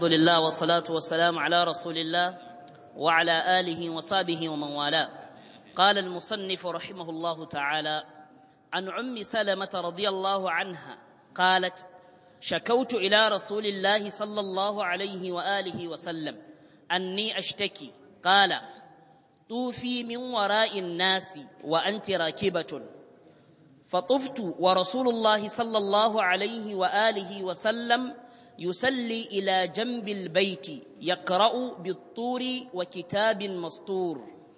الحمد لله والصلاة والسلام على رسول الله وعلى آله وصحبه ومن والاه قال المصنف رحمه الله تعالى عن عم سلمة رضي الله عنها قالت شكوت إلى رسول الله صلى الله عليه وآله وسلم أني أشتكي قال طوفي من وراء الناس وأنت راكبة فطفت ورسول الله صلى الله عليه وآله وسلم يسلي إلى جنب البيت يقرأ بالطور وكتاب مسطور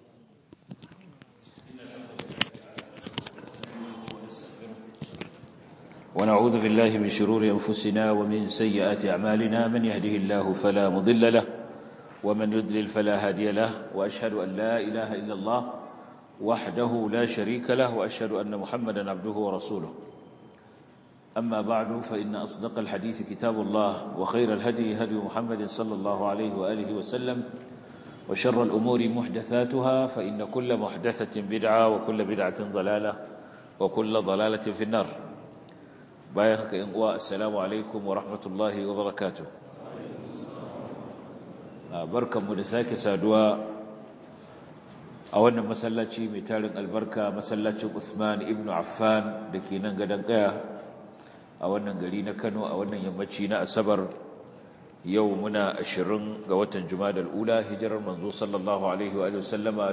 ونعوذ بالله من شرور أنفسنا ومن سيئات أعمالنا من يهده الله فلا مضل له ومن يضلل فلا هادي له وأشهد أن لا إله إلا الله وحده لا شريك له وأشهد أن محمدا عبده ورسوله أما بعد فإن أصدق الحديث كتاب الله وخير الهدي هدي محمد صلى الله عليه وآله وسلم وشر الأمور محدثاتها فإن كل محدثة بدعة وكل بدعة ضلالة وكل ضلالة في النار بايخك إنقواء السلام عليكم ورحمة الله وبركاته بركة مدساك سادوا أولا مسلاتي متالن البركة مسلاتي عثمان ابن عفان لكي ننقدن قياه a wannan gari na Kano a wannan yammaci na Asabar yau muna ashirin ga watan Jumadal Ula hijirar manzo sallallahu alaihi wa sallama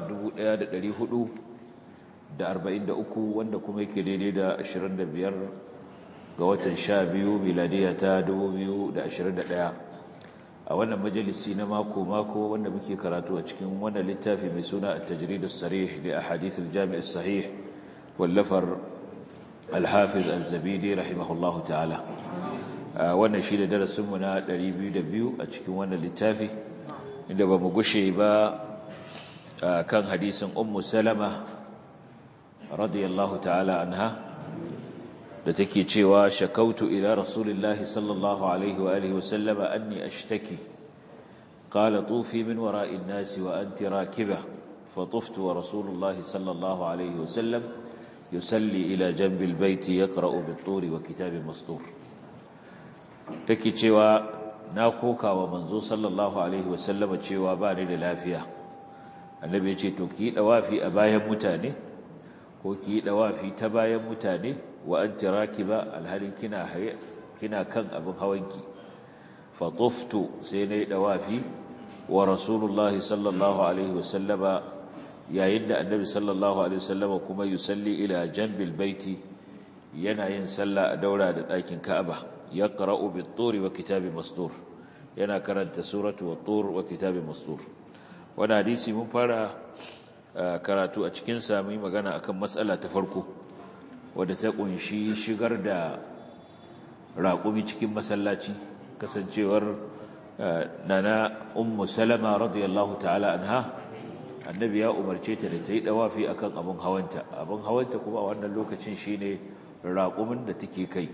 1443 wanda kuma yake daidai da 25 ga watan 12 miladiya ta 2021 a wannan majalisi na mako mako wanda muke karatu a cikin wannan littafi mai suna at-tajrid as-sarih li ahadith al-jami' as-sahih wallafar الحافظ الزبيدي رحمه الله تعالى wannan shi da darasinmu na 202 a cikin wannan littafi inda ba mu gushe ba kan hadisin ummu salama radiyallahu ta'ala anha da take cewa shakautu ila rasulillahi sallallahu alaihi wa alihi wasallama anni ashtaki qala tufi min wara'i an-nasi wa anti rakiba فطفت ورسول الله صلى الله عليه وسلم يسلي إلى جنب البيت يقرأ بالطور وكتاب مسطور take cewa na koka wa manzo sallallahu alaihi wasallam cewa ba ni da lafiya annabi ya ce to ki dawafi a bayan mutane ko ki dawafi ta bayan mutane wa anti rakiba alhalin kina haye kina kan abin hawanki fa tuftu sai nayi dawafi wa rasulullahi sallallahu alaihi wasallama yayin da annabi sallallahu alaihi wasallama kuma yusalli ila janbil baiti yana yin sallah a daura da ɗakin Ka'aba yaqra'u bit-turi wa kitabi mastur yana karanta suratu wat-tur wa kitabi mastur wannan hadisi mun fara karatu a cikin sa mai magana akan matsala ta farko wadda ta kunshi shigar da raƙumi cikin masallaci kasancewar nana ummu salama radiyallahu ta'ala anha annabi ya umarce ta da ta yi dawafi akan abin hawanta abin hawanta kuma a wannan lokacin shine raƙumin da take kai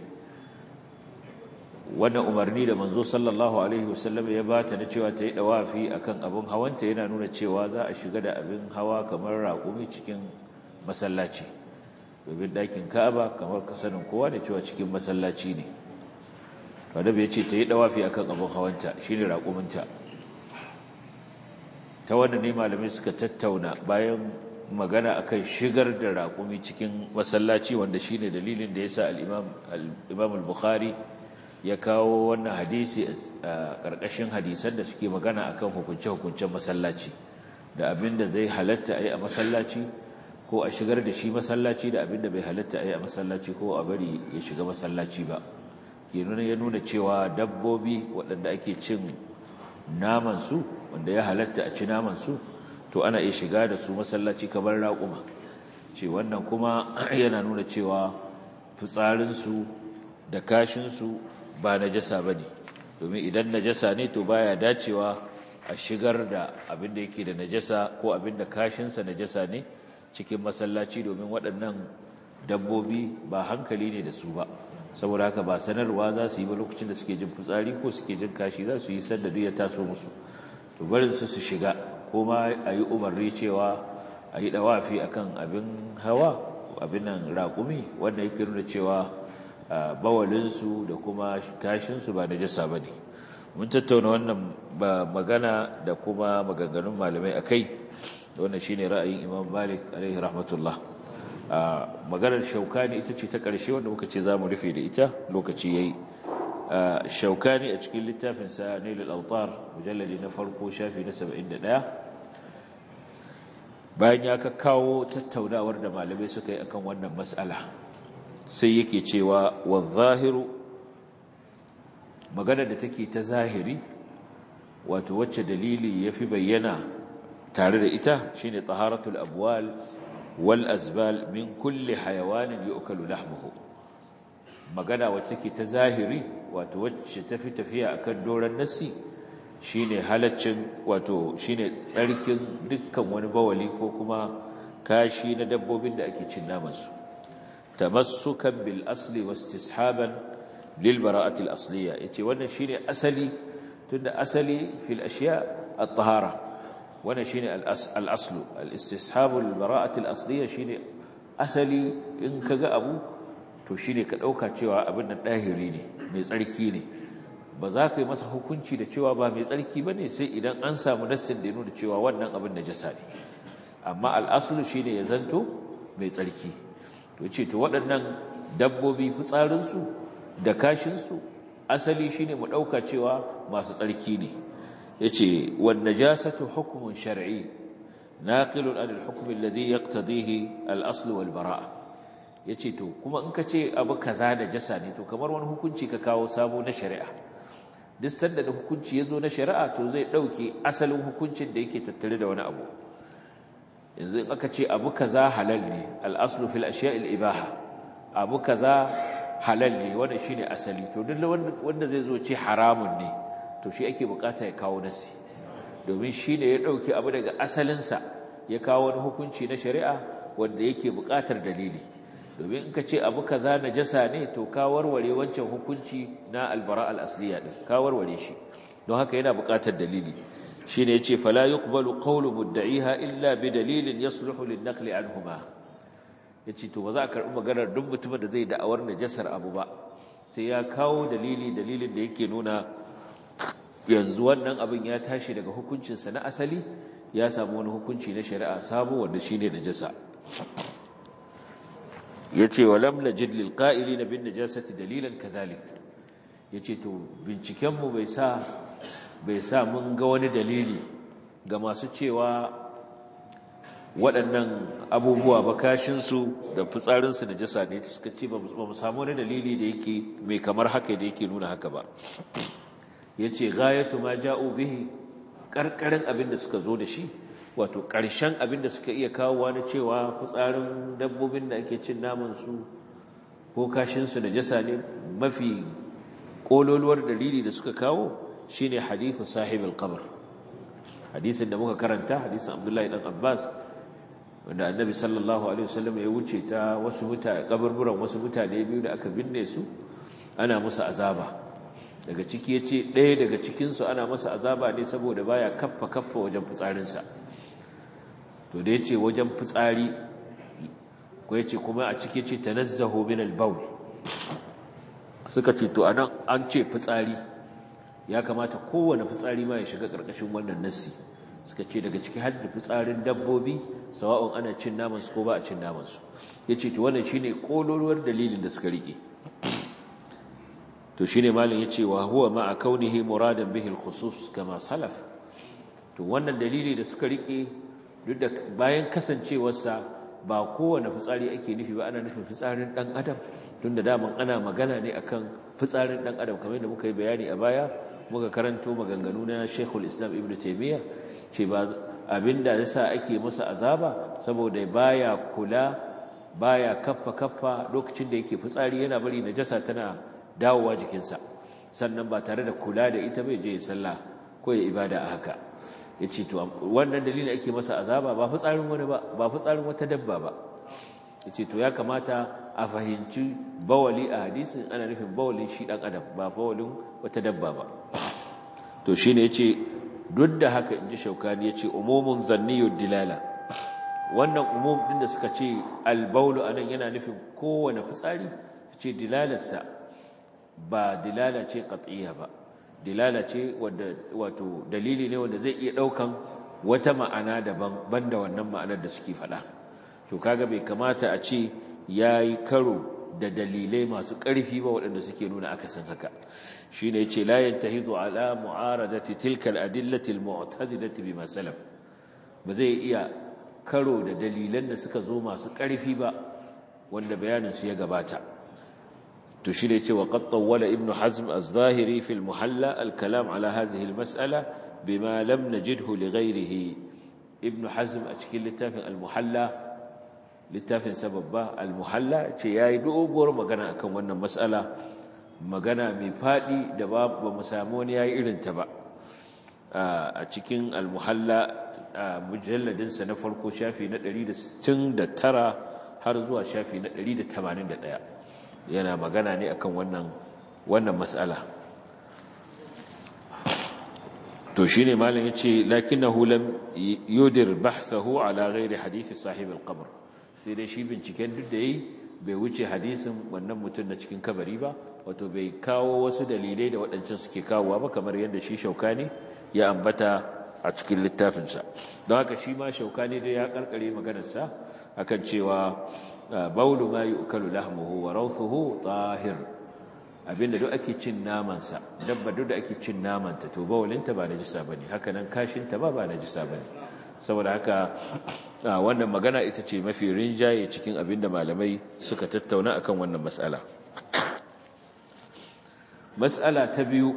wannan umarni da manzo sallallahu alaihi wasallam ya bata na cewa ta yi dawafi akan abin hawanta yana nuna cewa za a shiga da abin hawa kamar raƙumi cikin masallaci domin ɗakin ka'aba kamar kasanin kowa da cewa cikin masallaci ne annabi ya ce ta yi dawafi akan abin hawanta shine raƙuminta ta wanda ne malamai suka tattauna bayan magana akan shigar da raƙumi cikin masallaci wanda shine dalilin da yasa al-Imam al-Bukhari ya kawo wannan hadisi a ƙarƙashin hadisan da suke magana akan hukunce-hukuncen masallaci da abinda zai halatta a yi a masallaci ko a shigar da shi masallaci da abinda bai halatta a yi a masallaci ko a bari ya shiga masallaci ba ke nuna ya nuna cewa dabbobi waɗanda ake cin namansu wanda ya halatta a ci namansu to ana iya shiga da su masallaci kamar raƙuma ce wannan kuma yana nuna cewa fitsarinsu da kashinsu ba najasa ba ne domin idan najasa ne to baya dacewa a shigar da abin da yake da najasa ko abin da kashinsa najasa ne cikin masallaci domin waɗannan dabbobi ba hankali ne da su ba saboda haka ba sanarwa za su yi ba lokacin da suke jin fitsari ko suke jin kashi za su yi sanda duk ya taso musu to barin su su shiga kuma a yi umarni cewa a yi dawafi akan abin hawa abin nan raƙumi wanda yake nuna cewa bawalinsu da kuma kashinsu ba najasa ba ne mun tattauna wannan magana da kuma maganganun malamai akai wannan shine ra'ayin Imam Malik alaihi rahmatullah maganar shaukani ita ce ta ƙarshe wanda muka ce zamu rufe da ita lokaci yayi shaukani a cikin littafin sa Nailul Awtar mujalladi na farko shafi na 71 bayan ya kawo tattaunawar da malamai suka yi akan wannan mas'ala sai yake cewa wa zahiru magana da take ta zahiri wato wacce dalili yafi bayyana tare da ita shine taharatul abwal wal azbal min kulli hayawanin yu'kalu lahmuhu magana wacce take ta zahiri wato wacce tafi tafiya akan doran nasi shine halaccin wato shine tsarkin dukkan wani bawali ko kuma kashi na dabbobin da ake cin naman su tamassukan bil asli wastishaban lil bara'ati al asliya yace wannan shine asali tunda asali fil ashiya at-tahara wannan shine al aslu al istishab al bara'ati al asliya shine asali in kaga abu to shine ka dauka cewa abin nan dahiri ne mai tsarki ne ba za ka yi masa hukunci da cewa ba mai tsarki bane sai idan an samu nassin da ya nuna cewa wannan abin najasa ne amma al aslu shine ya zanto mai tsarki to ce to waɗannan dabbobi fitsarinsu da kashinsu asali shine mu ɗauka cewa masu tsarki ne ya ce wanda jasatu hukumun shari'i naƙilun an hukumin ladhi yaqtadihi al-aslu wal bara'a ya ce to kuma in ka ce abu kaza da jasa ne to kamar wani hukunci ka kawo sabo na shari'a duk sanda da hukunci ya zo na shari'a to zai ɗauke asalin hukuncin da yake tattare da wani abu yanzu in aka ce abu kaza halal ne al'aslu fil ashiya'il ibaha abu kaza halal ne wanda shine asali to duk wanda zai zo ce haramun ne to shi ake bukata ya kawo nasi domin shine ya dauki abu daga asalinsa ya kawo wani hukunci na shari'a wanda yake bukatar dalili domin in ka ce abu kaza najasa ne to ka warware wancan hukunci na albara al-asliya din ka warware shi don haka yana bukatar dalili shine yace fala yuqbalu qawlu mudda'iha illa bi dalilin yasluhu lin-naqli anhuma yace to ba za a karbi maganar duk mutumin da zai da'awar najasar abu ba sai ya kawo dalili dalilin da yake nuna yanzu wannan abin ya tashi daga hukuncin sa na asali ya samu wani hukunci na shari'a sabo wanda shine najasa yace walam najid lil qa'ilina bin najasati dalilan kadhalik yace to binciken mu bai sa bai sa mun ga wani dalili ga masu cewa waɗannan abubuwa ba kashinsu da fitsarinsu da jasa ne suka ce ba mu samu wani dalili da yake mai kamar haka da yake nuna haka ba ya ce gayatu ma ja'u bihi ƙarƙarin abin da suka zo da shi wato ƙarshen abin da suka iya kawowa na cewa fitsarin dabbobin da ake cin namansu ko kashinsu da jasa ne mafi ƙololuwar dalili da suka kawo shine hadithu sahibul qabr hadisin da muka karanta hadisin Abdullahi dan Abbas wanda Annabi sallallahu alaihi wasallam ya wuce ta wasu mutane kaburburan wasu mutane biyu da aka binne su ana musu azaba daga ciki yace ɗaya daga cikin su ana masa azaba ne saboda baya kaffa kaffa wajen fitsarin sa to da yace wajen fitsari ko yace kuma a ciki yace tanazzahu min al-bawl suka ce to anan an ce fitsari ya kamata kowane fitsari ma ya shiga ƙarƙashin wannan nassi suka ce daga ciki har da fitsarin dabbobi sawa'un ana cin namansu ko ba a cin namansu ya ce to wannan shine ƙololuwar dalilin da suka rike to shine malin ya ce wa huwa ma a kaunihi muradan bihil khusus kama salaf to wannan dalili da suka rike duk da bayan kasancewarsa ba kowane fitsari ake nufi ba ana nufin fitsarin ɗan adam tun da daman ana magana ne akan fitsarin ɗan adam kamar da muka yi bayani a baya muka karanto maganganu na Sheikhul Islam Ibn Taymiyyah ce ba abinda yasa ake masa azaba saboda baya kula baya kaffa kaffa lokacin da yake fitsari yana bari najasa tana dawowa jikinsa sannan ba tare da kula da ita bai je sallah ko ya ibada a haka yace to wannan dalilin ake masa azaba ba fitsarin wani ba ba fitsarin wata dabba ba yace to ya kamata a fahimci bawali a hadisin ana nufin bawalin shi dan adam ba bawalin wata dabba ba to shine yace duk da haka inji shaukani yace umumun zanniyud dilala wannan umum din da suka ce albaulu anan yana nufin kowane fitsari ce dilalarsa ba dilala ce qat'iyya ba dilala ce wanda wato dalili ne wanda zai iya daukan wata ma'ana daban banda wannan ma'anar da suke faɗa to kaga bai kamata a ce yayi karo da dalilai masu ƙarfi ba waɗanda suke nuna akasin haka shine yace la yantahidu ala mu'aradati tilka al-adillati al-mu'tadilati bima salaf ba zai iya karo da dalilan da suka zo masu ƙarfi ba wanda bayanin su ya gabata to shi ne cewa qad tawwala ibnu hazm az-zahiri fi al-muhalla al-kalam ala hadhihi al-mas'ala bima lam najidhu li ghayrihi ibnu hazm a cikin littafin al-muhalla littafin sababba al-muhalla ce yayi doguwar magana akan wannan mas'ala magana mai fadi da ba mu samu wani yayi irin ta ba a cikin al-muhalla mujalladin sa na farko shafi na 169 har zuwa shafi na 181 yana magana ne akan wannan wannan mas'ala to shine malam yace lakinnahu lam yudir bahthahu ala ghairi hadisi sahib al-qabr sai dai shi binciken duk da yayi bai wuce hadisin wannan mutum na cikin kabari ba wato bai kawo wasu dalilai da waɗancan suke kawowa ba kamar yadda shi shaukani ya ambata a cikin littafinsa don haka shi ma shaukani dai ya karkare maganarsa akan cewa baulu ma yu'kalu lahmuhu wa rawthuhu tahir abinda duk ake cin namansa dabba duk da ake cin namanta to bawulinta ba najisa bane haka nan kashinta ba ba najisa bane saboda haka wannan magana ita ce mafi rinjaye cikin abinda malamai suka tattauna akan wannan mas'ala mas'ala ta biyu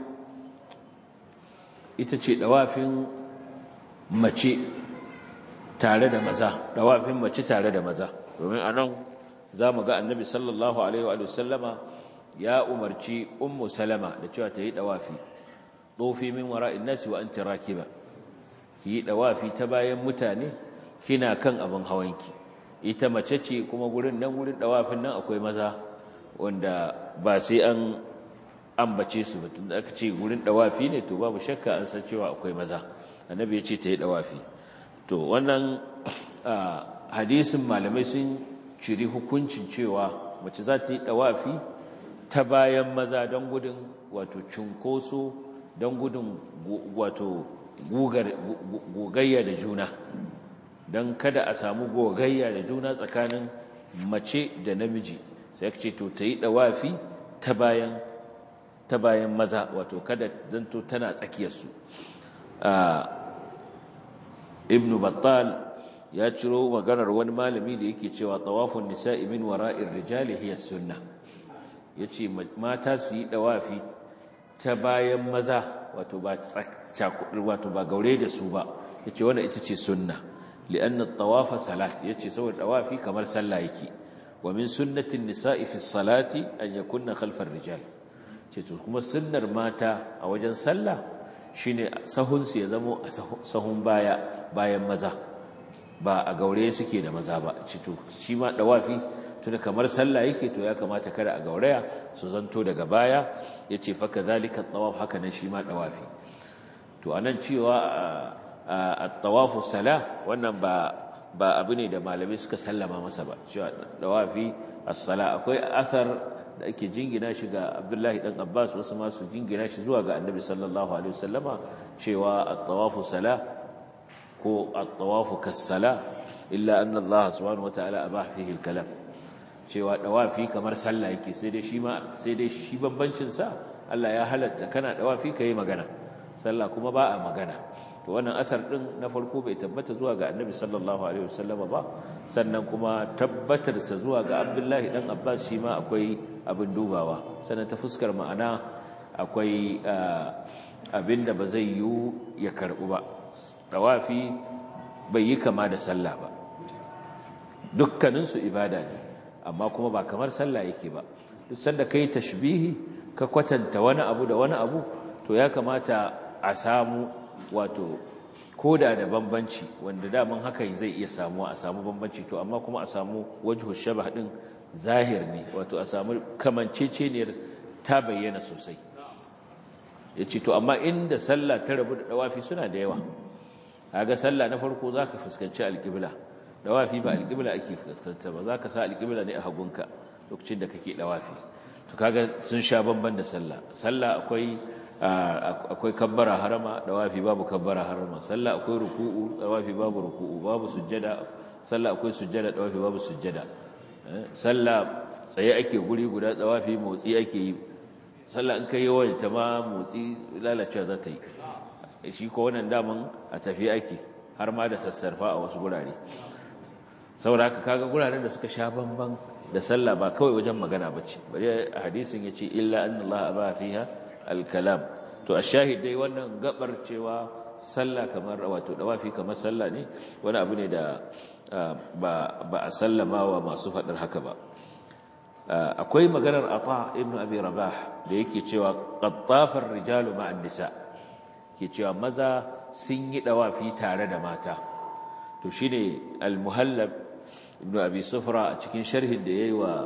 ita ce dawafin mace tare da maza dawafin mace tare da maza domin anan zamu ga annabi sallallahu alaihi wa sallama ya umarci ummu salama da cewa ta yi dawafi dofi min wara'in nasi wa anti rakiba ki yi dawafi ta bayan mutane kina kan abin hawanki ita mace ce kuma gurin nan gurin dawafin nan akwai maza wanda ba sai an ambace su ba tunda aka ce gurin dawafi ne to babu shakka an san cewa akwai maza annabi ya ce ta yi dawafi to wannan hadisin malamai sun ciri hukuncin cewa mace za ta yi dawafi ta bayan maza don gudun wato cunkoso don gudun wato gogayya da juna don kada a samu gogayya da juna tsakanin mace da namiji sai ka ce to ta yi dawafi ta bayan ta bayan maza wato kada zanto tana tsakiyarsu ibnu battal ya ciro maganar wani malami da yake cewa tawafun nisa'i min wara'ir rijali hiya sunnah yace mata su yi dawafi ta bayan maza wato ba wato ba gaure da su ba yace wannan ita ce sunna li'anna at-tawafa salat yace saboda dawafi kamar sallah yake wa min sunnati an-nisa'i fi as-salati an yakunna khalfa ar-rijal ce to kuma sunnar mata a wajen sallah shine sahun su ya zamo a sahun baya bayan maza ba a gaure suke da maza ba ce to shi ma dawafi tunda kamar sallah yake to ya kamata kada a gauraya su zanto daga baya yace fa kadhalika at-tawaf haka nan shi ma dawafi to anan cewa at-tawafu salah wannan ba ba abu ne da malamai suka sallama masa ba cewa dawafi as-sala akwai athar da ake jingina shi ga Abdullahi dan Abbas wasu ma su jingina shi zuwa ga Annabi sallallahu alaihi wasallama cewa at-tawafu salah ko at-tawafu kas-sala illa anna Allah subhanahu wataala abah fihi al-kalam cewa dawafi kamar sallah yake sai dai shi ma sai dai shi bambancin sa Allah ya halatta kana dawafi kai magana sallah kuma ba a magana to wannan asar din na farko bai tabbata zuwa ga Annabi sallallahu alaihi wasallam ba sannan kuma tabbatar sa zuwa ga Abdullahi dan Abbas shi ma akwai abin dubawa sannan ta fuskar ma'ana akwai abinda ba zai yi ya karbu ba dawafi bai yi kama da sallah ba dukkanin su ibada ne amma kuma ba kamar sallah yake ba duk sanda kai tashbihi ka kwatanta wani abu da wani abu to ya kamata a samu wato koda da bambanci wanda daman haka zai iya samuwa a samu bambanci to amma kuma a samu wajhu shabah din zahir ne wato a samu kamanceceniyar ta bayyana sosai yace to amma inda sallah ta rabu da dawafi suna da yawa kaga sallah na farko zaka fuskanci alqibla dawafi ba alqibla ake fuskanta ba zaka sa alqibla ne a hagunka lokacin da kake dawafi to kaga sun sha bamban da sallah sallah akwai akwai kabbara harama dawafi babu kabbara harama sallah akwai ruku'u dawafi babu ruku'u babu sujjada sallah akwai sujjada dawafi babu sujjada sallah tsaye ake guri guda dawafi motsi ake yi sallah in kai yawan ta ma motsi lalacewa za ta yi shi ko wannan daman a tafi ake har ma da sassarfa a wasu gurare saboda haka kaga guraren da suka sha bamban da sallah ba kawai wajen magana bace bari hadisin yace illa anna Allah aba fiha al-kalam to ashahid dai wannan gabar cewa sallah kamar wato dawafi kamar sallah ne wani abu ne da ba ba a sallama wa masu fadar haka ba akwai maganar ata ibnu abi rabah da yake cewa qattafar rijalu ma'an nisa ke cewa maza sun yi dawafi tare da mata to shine al-muhallab ibnu abi sufra a cikin sharhin da yayi wa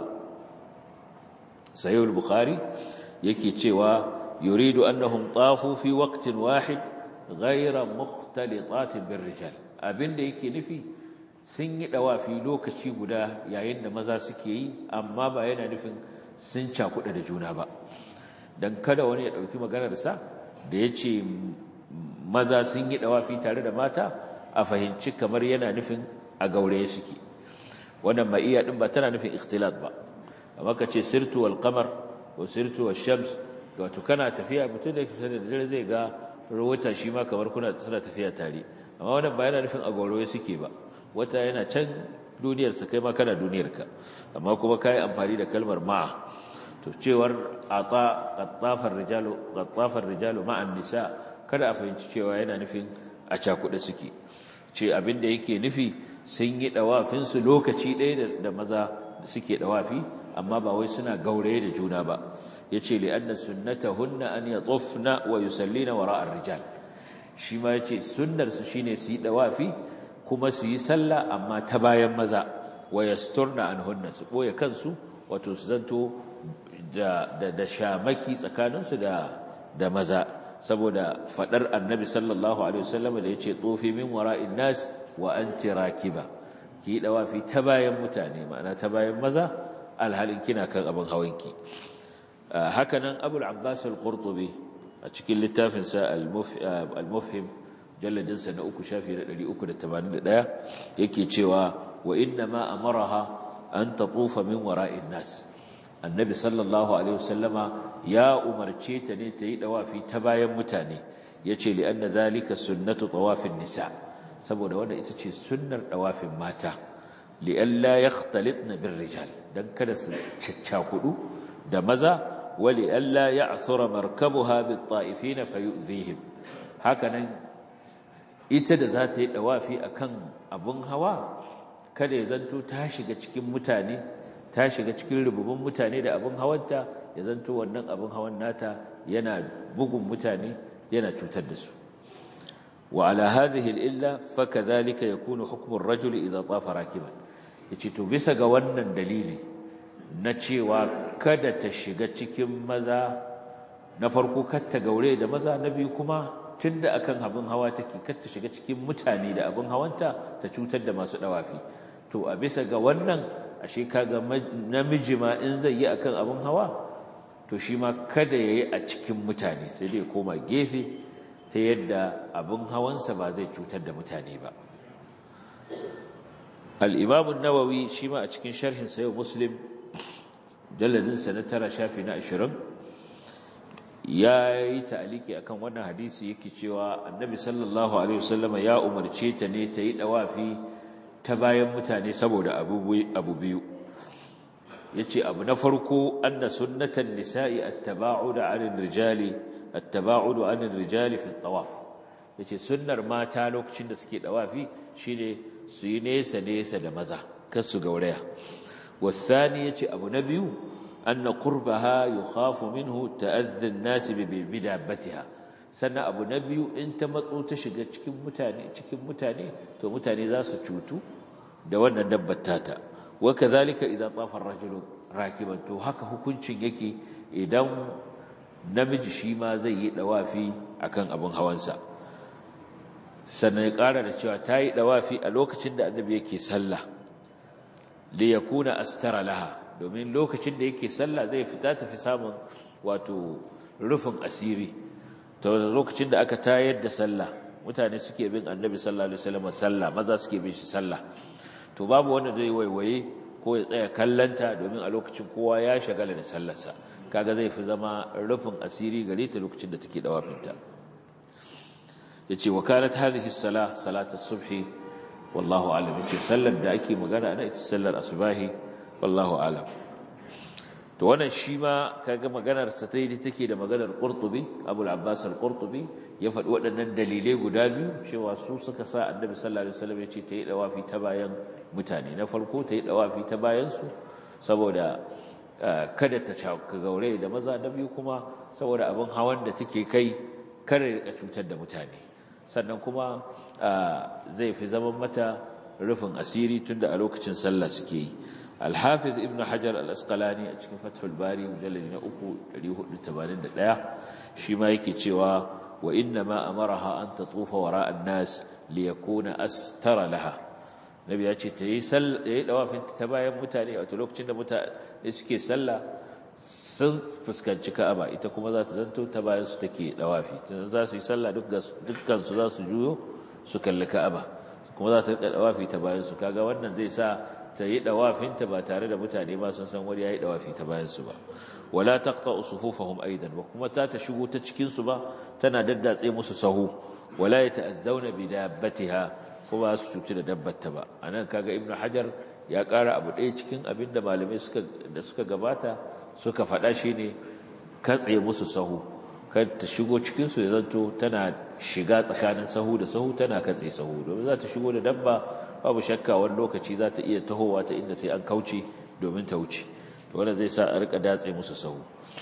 sahih al-bukhari yake cewa yuridu annahum tafu fi waqtin wahid ghayra mukhtalitat birrijal abinda yake nufi sun yi dawafi lokaci guda yayin da maza suke yi amma ba yana nufin sun cakuɗa da juna ba dan kada wani ya dauki maganar sa da yace maza sun yi dawafi tare da mata a fahimci kamar yana nufin a gauraye suke wannan ma'iya din ba tana nufin ikhtilat ba amma ka ce sirtu wal qamar wa sirtu wash shams wato kana tafiya mutum da kusa da dare zai ga wata shi ma kamar kuna suna tafiya tare amma wannan ba yana nufin a gauraye suke ba wata yana can duniyar sa kai ma kana duniyar ka amma kuma kai amfani da kalmar ma'a to cewar ata qattafar rijalu qattafar rijalu ma'an nisa kada a fahimci cewa yana nufin a cakuɗe suke ce abin da yake nufi sun yi ɗawafinsu lokaci ɗaya da maza suke ɗawafi amma ba wai suna gauraye da juna ba ya ce li'anna sunnata hunna an ya tsofna wa yusallina wa ra'ar rijal shi ma ya ce sunnarsu shi ne su yi ɗawafi kuma su yi sallah amma ta bayan maza wa yasturna an hunna su ɓoye kansu wato su zanto da shamaki tsakaninsu da maza saboda fadar annabi sallallahu alaihi wasallam da yace tsofi min wara'in nas wa anti rakiba ki dawafi ta bayan mutane ma'ana ta bayan maza alhalin kina kan abin hawanki haka nan abul abbas al-qurtubi a cikin littafin sa al-mufhim jalladin sa na uku shafi na 381 yake cewa wa inna ma amaraha an tatufa min wara'in nas annabi sallallahu alaihi wasallama ya umarce ta ne ta yi dawafi ta bayan mutane yace li anna zalika sunnatu tawafin nisa saboda wanda ita ce sunnar dawafin mata li alla yakhtalitna bir rijal dan kada su caccakudu da maza wa li alla ya'thura markabuha bit ta'ifina fayu'zihim hakanan ita da za ta yi dawafi akan abun hawa kada ya zanto ta shiga cikin mutane ta shiga cikin rububin mutane da abin hawanta ya zanto wannan abin hawan nata yana bugun mutane yana cutar da su wa ala hadhihi illa fakadhalika yakunu hukmu ar-rajul idha tafa rakiban yace to bisa ga wannan dalili na cewa kada ta shiga cikin maza na farko kar ta gaure da maza na biyu kuma tunda akan abin hawa take kar ta shiga cikin mutane da abin hawanta ta cutar da masu dawafi to a bisa ga wannan ashe kaga namiji ma in zai yi akan abin hawa to shi ma kada yayi a cikin mutane sai dai koma gefe ta yadda abin hawansa ba zai cutar da mutane ba al-imam an-nawawi shi ma a cikin sharhin sa muslim jalladin sa na tara shafi na 20 ya yi ta'aliki akan wannan hadisi yake cewa annabi sallallahu alaihi wasallam ya umarce ta ne ta yi dawafi ta bayan mutane saboda abu biyu ya ce abu na farko anna sunnatan nisa'i attaba'udu 'anil rijali attaba'udu 'anil rijali fi tawaf yace sunnar mata lokacin da suke dawafi shine su yi nesa nesa da maza kar su gauraya wasani yace abu na biyu anna qurbaha yukhafu minhu ta'adhi an-nas bi bidabbatiha sannan abu na biyu in ta matso ta shiga cikin mutane cikin mutane to mutane za su cutu da wannan dabbar tata wa kadhalika idan tafa ar-rajulu rakiban to haka hukuncin yake idan namiji shi ma zai yi dawafi akan abin hawansa sannan ya ƙara da cewa ta yi dawafi a lokacin da annabi yake sallah li yakuna astara laha domin lokacin da yake sallah zai fita tafi samun wato rufin asiri to lokacin da aka tayar da sallah mutane suke bin annabi sallallahu alaihi wasallam sallah maza suke bin shi sallah to babu wanda zai waiwaye ko ya tsaya kallanta domin a lokacin kowa ya shagala da sallarsa kaga zai fi zama rufin asiri gare ta lokacin da take dawafinta yace wa kanat hadhihi as-salah salatu subhi wallahu a'lam yace sallar da ake magana ana ita sallar asubahi wallahu a'lam to wannan shi ma kaga maganar sa ta yi take da maganar Qurtubi Abu al-Abbas al-Qurtubi ya faɗi waɗannan dalilai guda biyu cewa su suka sa Annabi sallallahu alaihi wasallam ya ce ta yi dawafi ta bayan mutane na farko ta yi dawafi ta bayan su saboda kada ta ka gaure da maza na biyu kuma saboda abin hawan da take kai kare ka cutar da mutane sannan kuma zai fi zaman mata rufin asiri tunda a lokacin sallah suke yi الحافظ ابن حجر الأسقلاني أتكلم فتح الباري مجلد نأكو ليه التبانين دلاء شما يكي تشوا وإنما أمرها أن تطوف وراء الناس ليكون أستر لها نبي أتشي تيسل لو في تبايا متاني أو تلوك تشند متا إسكي سلا sun fuskanci Ka'aba ita kuma za ta zanto ta bayan su take dawafi za su yi sallah dukkan su za su juyo su kalli Ka'aba kuma za ta rika dawafi ta bayan su kaga wannan zai sa ta yi ɗawafinta ba tare da mutane ba sun san wani ya yi ɗawafi ta bayansu ba wala taqta usufufahum aidan ba kuma ta ta shigo ta cikin su ba tana daddatse musu sahu wala yata'adzauna bi dabbatiha kuma su cuci da dabbarta ba anan kaga ibnu hajar ya ƙara abu ɗaya cikin abin da malamai suka da suka gabata suka faɗa shine katse musu sahu kar ta shigo cikin su ya zanto tana shiga tsakanin sahu da sahu tana katse sahu domin za ta shigo da dabba babu shakka wani lokaci za ta iya tahowa ta inda sai an kauce domin ta wuce to wannan zai sa a rika datse musu sahu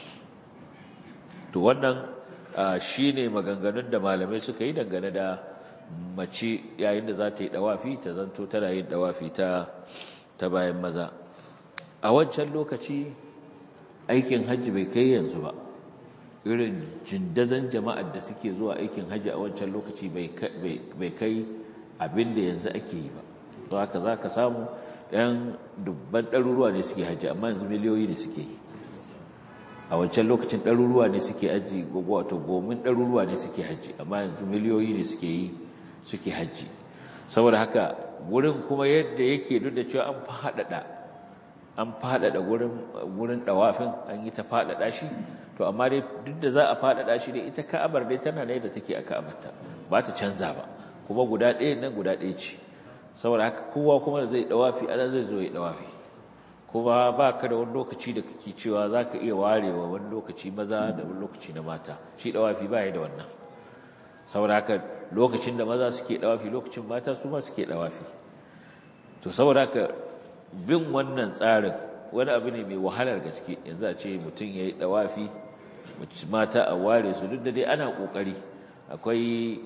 to wannan shine maganganun da malamai suka yi dangane da mace yayin da za ta yi dawafi ta zanto tana yin dawafi ta ta bayan maza a wancan lokaci aikin hajji bai kai yanzu ba irin jindazan jama'ar da suke zuwa aikin hajji a wancan lokaci bai kai abin da yanzu ake yi ba to haka za ka samu ɗan dubban ɗaruruwa ne suke hajji amma yanzu miliyoyi ne suke yi a wancan lokacin ɗaruruwa ne suke hajji wato gomin ɗaruruwa ne suke hajji amma yanzu miliyoyi ne suke yi suke hajji saboda haka wurin kuma yadda yake duk da cewa an faɗaɗa an faɗaɗa wurin ɗawafin an yi ta faɗaɗa shi to amma dai duk da za a faɗaɗa shi dai ita ka'abar dai tana ne da take a ka'abarta ba ta canza ba kuma guda ɗaya nan guda ɗaya ce saboda haka kowa kuma da zai ɗawafi ana zai zo ya ɗawafi kuma ba ka da wani lokaci da kake cewa za ka iya warewa wani lokaci maza da wani lokaci na mata shi ɗawafi ba ya da wannan saboda haka lokacin da maza suke ɗawafi lokacin mata su ma suke ɗawafi to saboda haka bin wannan tsarin wani abu ne mai wahalar gaske yanzu a ce mutum ya yi ɗawafi mata a ware su duk da dai ana ƙoƙari akwai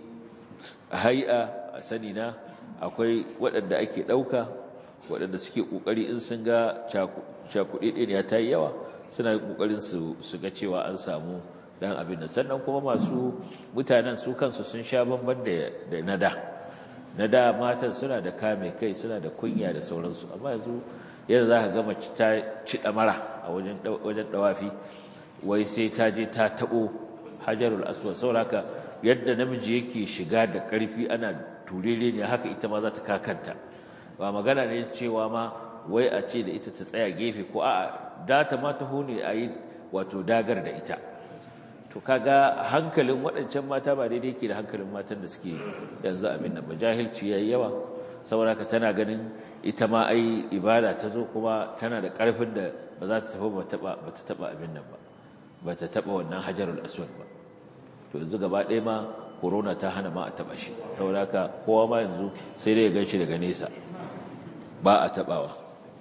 hai'a a sani na akwai waɗanda ake ɗauka waɗanda suke ƙoƙari in sun ga cakuɗe ɗin ya ta yi yawa suna yi ƙoƙarin su ga cewa an samu ɗan abin nan sannan kuma masu mutanen su kansu sun sha bamban da na da na da matan suna da kame kai suna da kunya da sauransu amma yanzu yadda za ka gama ta ci ɗamara a wajen ɗawafi wai sai ta je ta taɓo hajarul aswad sauraka yadda namiji yake shiga da ƙarfi ana turere ne haka ita ma za ta kakanta ba magana ne cewa ma wai a ce da ita ta tsaya gefe ko a'a data ma ta hune a yi wato dagar da ita to kaga hankalin waɗancan mata ba daidai ke da hankalin matan da suke yanzu abin nan ba jahilci yayi yawa saboda ka tana ganin ita ma ai ibada ta zo kuma tana da ƙarfin da ba za ta tafi ba ta taɓa abin nan ba ba ta taɓa wannan hajarul aswad ba to yanzu gaba ɗaya ma corona ta hana ma a taɓa shi saboda haka kowa ma yanzu sai dai ya gan shi daga nesa ba a taɓawa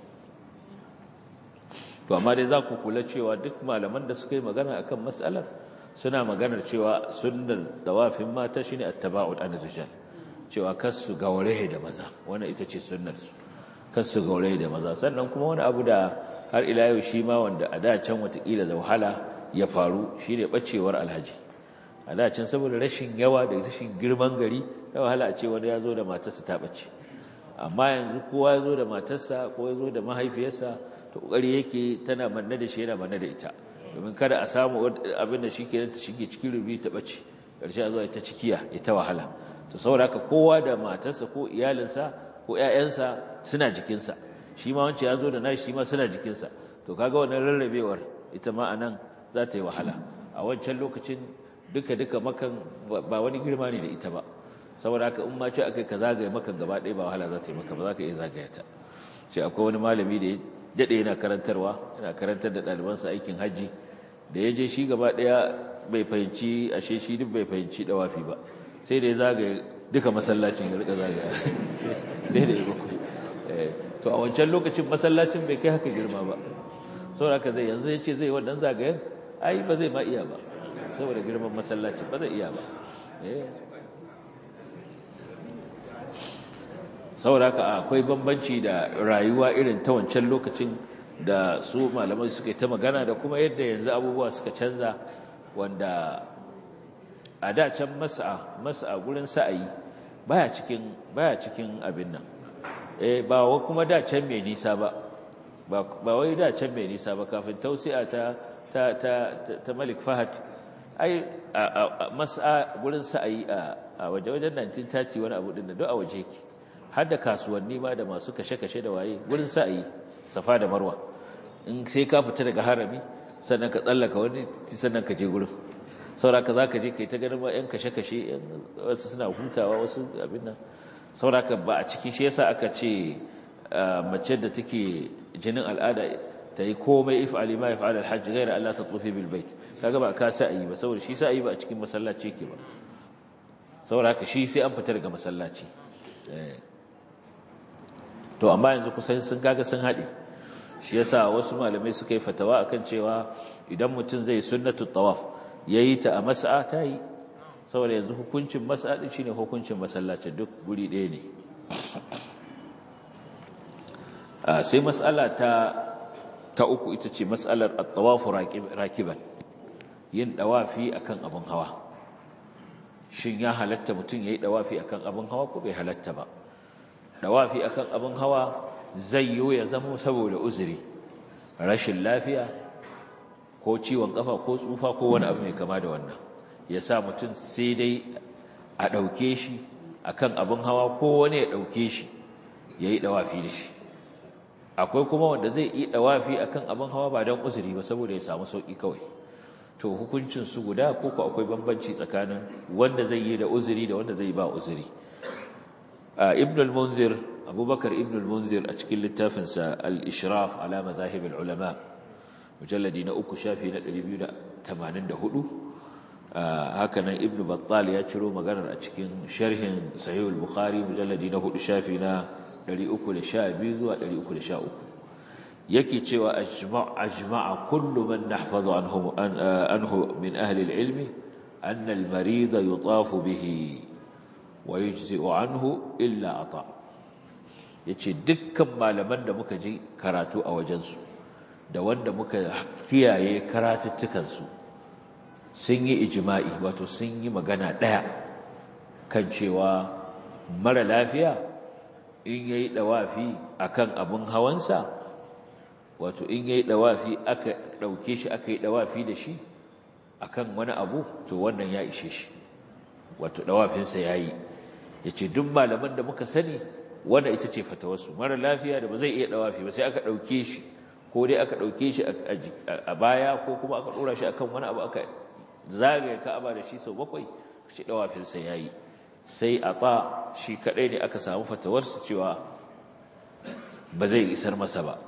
to amma dai za ku kula cewa duk malaman da suka yi magana akan matsalar suna maganar cewa sunnar dawafin mata shine attaba'ul anzujal cewa kasu gauraye da maza wannan ita ce sunnar su kasu gauraye da maza sannan kuma wani abu da har ila yau shi ma wanda a da can watakila da wahala ya faru shine bacewar alhaji a da can saboda rashin yawa da rashin girman gari ya wahala a ce wani ya zo da matarsa ta bace amma yanzu kowa ya zo da matarsa ko ya zo da mahaifiyarsa to kokari yake tana manne da shi yana manne da ita domin kada a samu abin da shike ta shige cikin rubi ta bace ƙarshe a zuwa ita cikiya ita wahala to saboda haka kowa da matarsa ko iyalinsa ko ƴaƴansa suna jikinsa shi ma wancan ya zo da nashi shi ma suna jikinsa to kaga wannan rarrabewar ita ma anan za ta yi wahala a wancan lokacin duka duka makan ba wani girma ne da ita ba saboda haka in ma ce akai ka zagaye makan gaba ɗaya ba wahala za ta yi maka ba za ka iya zagaya ta ce akwai wani malami da ya daɗe yana karantarwa yana karantar da ɗalibansa aikin hajji da ya je shi gaba ɗaya bai fahimci ashe shi duk bai fahimci ɗawafi ba sai da ya zagaye duka masallacin ya rika zagaya sai da ya bakwai to a wancan lokacin masallacin bai kai haka girma ba saboda haka zai yanzu ya ce zai wannan zagayen ai ba zai ma iya ba saboda girman masallacin ba zai iya ba saboda haka akwai bambanci da rayuwa irin ta wancan lokacin da su malamai suka yi ta magana da kuma yadda yanzu abubuwa suka canza wanda a da can mas'a mas'a gurin sa'ayi baya cikin baya cikin abin nan eh ba wa kuma da can mai nisa ba ba wai da can mai nisa ba kafin tausi'a ta ta ta ta Malik Fahad ai mas'a gurin sa'ayi a waje wajen 1930 wani abu din da duk a waje yake har da kasuwanni ma da masu kashe-kashe da waye gurin sa'ayi safa da marwa in sai ka fita daga harami sannan ka tsallaka wani sannan ka je gurin sauraka za ka je ka yi ta ganin yan kashe-kashe wasu suna hutawa wasu abin nan sauraka ba a cikin shi yasa aka ce mace da take jinin al'ada ta yi komai if'ali ma if'al al-hajj ghayra Allah ta tufi bil bait kaga ba ka sa'ayi ba saboda shi sa'ayi ba a cikin masallaci yake ba sauraka shi sai an fita daga masallaci to amma yanzu kusan sun kaga sun haɗe shi yasa wasu malamai suka yi fatawa akan cewa idan mutum zai sunnatu tawaf yayi ta a mas'a ta yi saboda yanzu hukuncin mas'a din shine hukuncin masallacin duk guri ɗaya ne sai mas'ala ta ta uku ita ce mas'alar at-tawaf rakiban yin dawafi akan abin hawa shin ya halatta mutum yayi dawafi akan abin hawa ko bai halatta ba dawafi akan abin hawa zai yi ya zama saboda uzuri rashin lafiya ko ciwon kafa ko tsufa ko wani abu mai kama da wannan ya sa mutum sai dai a ɗauke shi akan abin hawa ko wani ya ɗauke shi ya yi dawafi da shi akwai kuma wanda zai yi dawafi akan abin hawa ba don uzuri ba saboda ya samu sauƙi kawai to hukuncin su guda ko ko akwai bambanci tsakanin wanda zai yi da uzuri da wanda zai ba uzuri ibn al-munzir abubakar ibn al-munzir a cikin littafinsa al-ishraf ala mazahib al-ulama mujalladi na uku shafi na 284 haka nan ibn battal ya ciro maganar a cikin sharhin sahih al-bukhari mujalladi na hudu shafi na 312 zuwa 313 yake cewa ajma'a kullu man nahfazu anhu anhu min ahli al-ilmi anna al-marid yutafu bihi wa yujzi'u anhu illa ata yace dukkan malaman da muka ji karatu a wajensu da wanda muka kiyaye karatuttukan su sun yi ijma'i wato sun yi magana daya kan cewa mara lafiya in yayi dawafi akan abun hawansa wato in yayi dawafi aka dauke shi aka yi dawafi da shi akan wani abu to wannan ya ishe shi wato dawafinsa yayi yace duk malaman da muka sani wanda ita ce fatawarsu mara lafiya da ba zai iya dawafi ba sai aka dauke shi ko dai aka dauke shi a baya ko kuma aka dora shi akan wani abu aka zagaye Ka'aba da shi sau bakwai shi dawafinsa yayi sai ata shi kadai ne aka samu fatawarsu cewa ba zai isar masa ba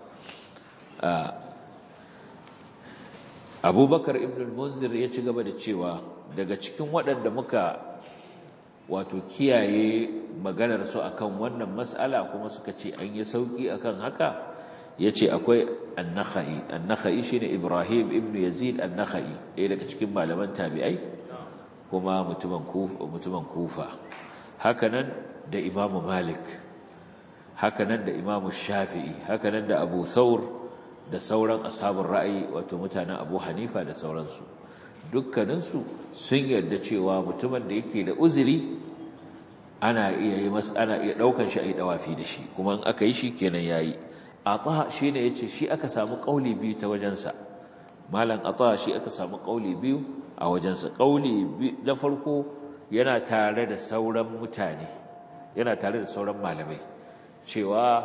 abubakar ibn al-munzir ya ci gaba da cewa daga cikin waɗanda muka wato kiyaye maganar su akan wannan mas'ala kuma suka ce an yi sauki akan haka yace akwai an-nakhai an-nakhai shine ibrahim ibn yazid an-nakhai ɗaya daga cikin malaman tabi'ai kuma mutumin kufa mutumin kufa hakanan da imamu malik hakanan da imamu shafi'i hakanan da abu thawr da sauran ashabun ra'ayi wato mutanen Abu Hanifa da sauransu dukkaninsu sun yarda cewa mutumin da yake da uzuri ana iya yi masa ana iya daukan shi a yi dawafi da shi kuma in aka yi shi kenan yayi ata shine yace shi aka samu kauli biyu ta wajensa malam ata shi aka samu kauli biyu a wajensa ƙauli na farko yana tare da sauran mutane yana tare da sauran malamai cewa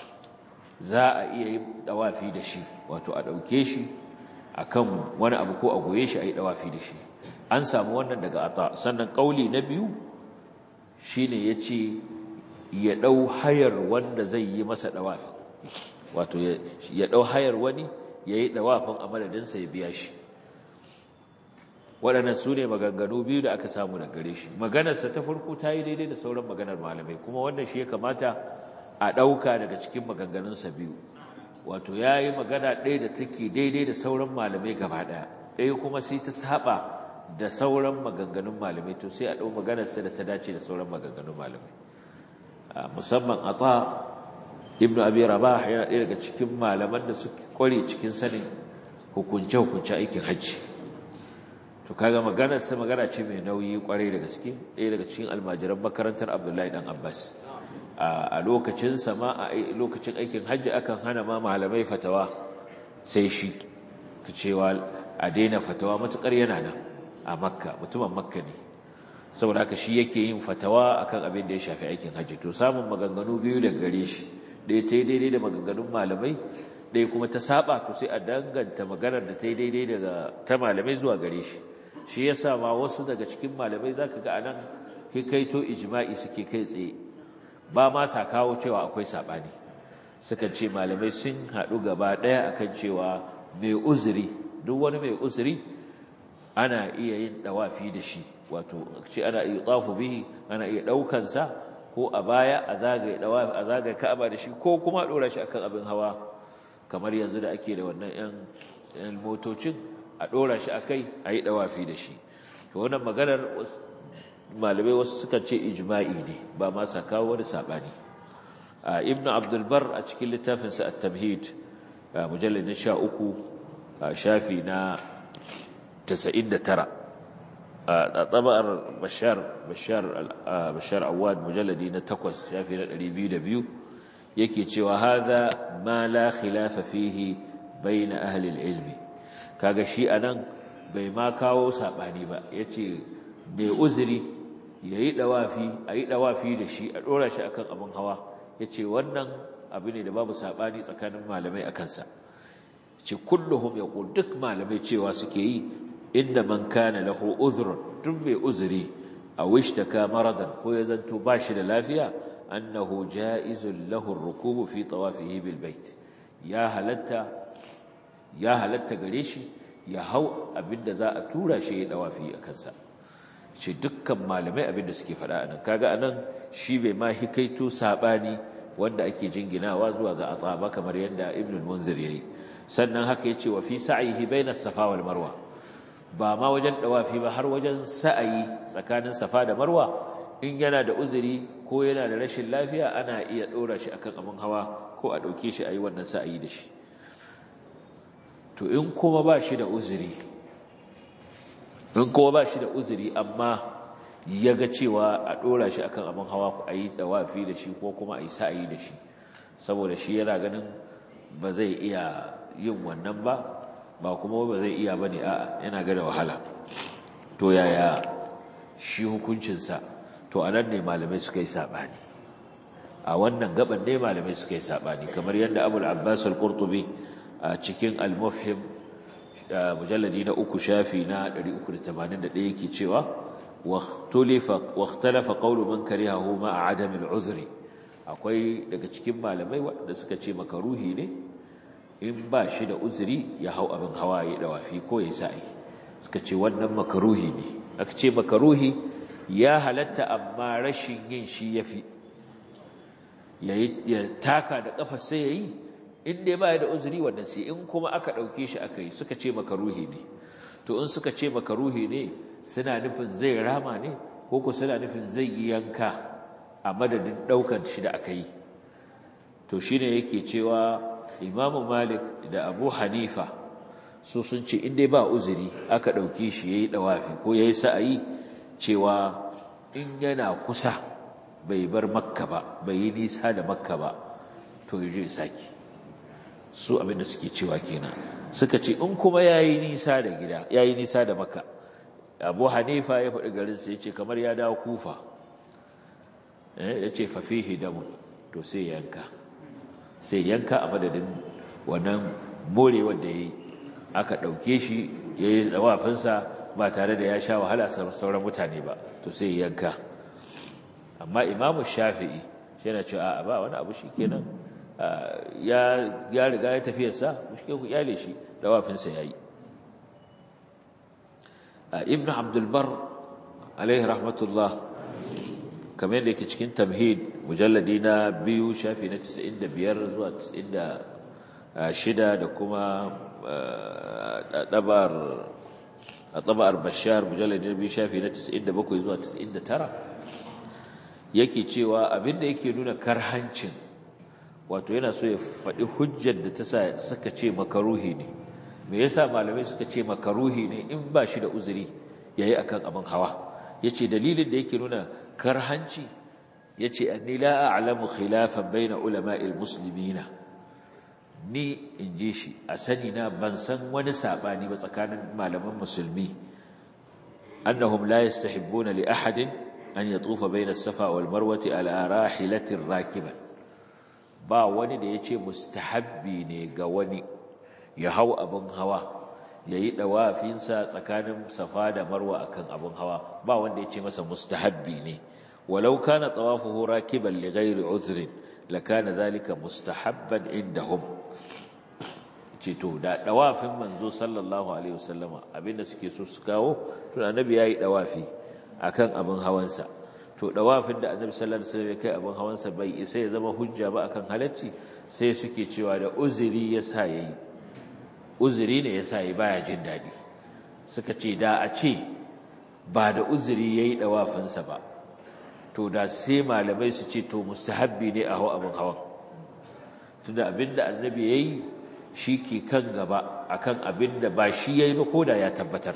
za a iya yi dawafi da shi wato a ɗauke shi a kan wani abu ko a goye shi a yi dawafi da shi an samu wannan daga ata sannan ƙauli na biyu shi ne ya ce ya ɗau hayar wanda zai yi masa dawafi wato ya ɗau hayar wani ya yi dawafin a madadinsa ya biya shi waɗannan su ne maganganu biyu da aka samu da gare shi maganarsa ta farko ta yi daidai da sauran maganar malamai kuma wannan shi ya kamata a ɗauka daga cikin maganganunsa biyu wato ya yi magana ɗaya da take daidai da sauran malamai gaba ɗaya ɗaya kuma sai ta saba da sauran maganganun malamai to sai a ɗau maganarsa da ta dace da sauran maganganun malamai musamman a ta ibnu abi rabah yana ɗaya daga cikin malaman da suke kware cikin sanin hukunce-hukunce aikin hajji to kaga maganar sa magana ce mai nauyi kwarai da gaske ɗaya daga cikin almajiran makarantar Abdullahi dan Abbas a lokacin sama a lokacin aikin hajji akan hana ma malamai fatawa sai shi cewa a daina fatawa matukar yana nan a Makka mutumin Makka ne saboda haka shi yake yin fatawa akan abin da ya shafi aikin hajji to samun maganganu biyu daga gare shi ɗaya ta yi daidai da maganganun malamai ɗaya kuma ta saba to sai a danganta maganar da ta yi daidai daga ta malamai zuwa gare shi shi ya sa ma wasu daga cikin malamai za ka ga anan hikaito ijma'i suke kai tsaye ba ma sa kawo cewa akwai saɓani suka ce malamai sun haɗu gaba ɗaya akan cewa mai uzuri duk wani mai uzuri ana iya yin ɗawafi da shi wato ce ana iya tsafu bihi ana iya ɗaukansa ko a baya a zagaye ka'aba da shi ko kuma ɗora shi akan abin hawa kamar yanzu da ake da wannan 'yan motocin a ɗora shi a kai a yi ɗawafi da shi to wannan maganar malamai wasu suka ce ijma'i ne ba ma sa kawo wani saɓani ibn abdulbar a cikin littafinsa a tamhid mujallar na sha uku shafi na 99 a tsabar bashar bashar awad mujalladi na takwas shafi na 202 yake cewa haza ma la khilafa fihi bayna ahli ilmi kaga shi anan bai ma kawo sabani ba yace mai uzuri yayi dawafi ayi dawafi da shi a dora shi akan abin hawa yace wannan abu ne da babu sabani tsakanin malamai akan sa ce kulluhum yaqul duk malamai cewa suke yi inda man kana lahu uzrun duk mai uzuri aw ishtaka maradan ko ya zanto bashi da lafiya annahu jaizun lahu ar-rukubu fi tawafihi bil bait ya halatta ya halatta gare shi ya hau abinda za a tura shi ya dawafi a kansa ce dukkan malamai abinda suke faɗa anan kaga anan shi bai ma hikaito sabani wanda ake jinginawa zuwa ga ataba kamar yadda ibn al-munzir yayi sannan haka yace wa fi sa'ihi baina safa wal marwa ba ma wajen dawafi ba har wajen sa'ayi tsakanin safa da marwa in yana da uzuri ko yana da rashin lafiya ana iya dora shi akan abin hawa ko a dauke shi ayi wannan sa'ayi da shi to in kuma ba shi da uzuri in kuma ba shi da uzuri amma ya ga cewa a ɗora shi akan abin hawa a yi ɗawafi da shi ko kuma a yi sa'ayi da shi saboda shi yana ganin ba zai iya yin wannan ba ba kuma ba zai iya ba ne a'a yana ga da wahala to yaya shi hukuncinsa to a nan ne malamai suka yi saɓani a wannan gaban ne malamai suka yi saɓani kamar yadda abul abbas al-qurtubi a cikin al-mufhim mujalladi na uku shafi na 381 yake cewa واختلف قول من كرهه مع عدم العذر akwai daga cikin malamai waɗanda suka ce makaruhi ne in ba shi da uzuri ya hau abin hawa ya dawafi ko ya sa'i suka ce wannan makaruhi ne aka ce makaruhi ya halatta amma rashin yin shi yafi ya taka da kafa sai yayi in dai ba da uzuri wannan sai in kuma aka dauke shi aka yi suka ce makaruhi ne to in suka ce makaruhi ne suna nufin zai rama ne ko ku suna nufin zai yi yanka a madadin ɗaukar shi da aka yi to shi ne yake cewa imamu malik da abu hanifa su sun ce inda ba uzuri aka ɗauki shi ya yi ɗawafi ko ya yi sa'ayi cewa in yana kusa bai bar makka ba bai yi nisa da makka ba to ya je saki su abinda suke cewa kenan suka ce in kuma ya yi nisa da gida ya yi nisa da makka abu hanifa ya faɗi garinsa ya ce kamar ya dawo kufa ya ce fafihi damun to sai yanka sai yanka a madadin wannan morewar da ya yi aka ɗauke shi ya yi dawafinsa ba tare da ya sha wahala sauran mutane ba to sai yanka amma imamu shafi'i shi yana cewa a ba wani abu shi kenan ya riga ya tafiyarsa shi ku iyale shi dawafinsa ya yi ibn abdulbar alaihi rahmatullah kamar yadda yake cikin tamhid mujalladi na biyu shafi na 95 zuwa 96 da kuma ɗabar a ɗabar bashar mujalladi na biyu shafi na 97 zuwa 99 yake cewa abinda yake nuna karhancin wato yana so ya faɗi hujjar da ta saka ce makaruhi ne me yasa malamai suka ce makaruhi ne in ba shi da uzuri yayi akan abin hawa yace dalilin da yake nuna karhanci yace anni la a'lamu khilafan baina ulama'il muslimina ni inji shi a sani na ban san wani sabani ba tsakanin malaman musulmi annahum la yastahibbuna li ahadin an yatufa baina as-safa wal marwati ala rahilatin rakiban ba wani da yace mustahabbi ne ga wani ya hau abin hawa ya yi ɗawafinsa tsakanin safa da marwa akan abin hawa ba wanda ya ce masa mustahabbi ne walau kana tawafuhu rakiban li ghairi uzrin lakana zalika mustahabban indahum ce to da ɗawafin manzo sallallahu alaihi wasallama abinda suke so su kawo to annabi yayi ɗawafi akan abin hawansa to ɗawafin da annabi sallallahu alaihi wasallam ya kai abin hawansa bai isa ya zama hujja ba akan halacci sai suke cewa da uzuri yasa yayi uzuri ne ya sa yi baya jin daɗi suka ce da a ce ba da uzuri ya yi ɗawafinsa ba to da sai malamai su ce to mustahabbi ne a hau abin hawan tunda abin da annabi ya yi shi ke kan gaba a kan abin da ba shi ya yi ba ko da ya tabbatar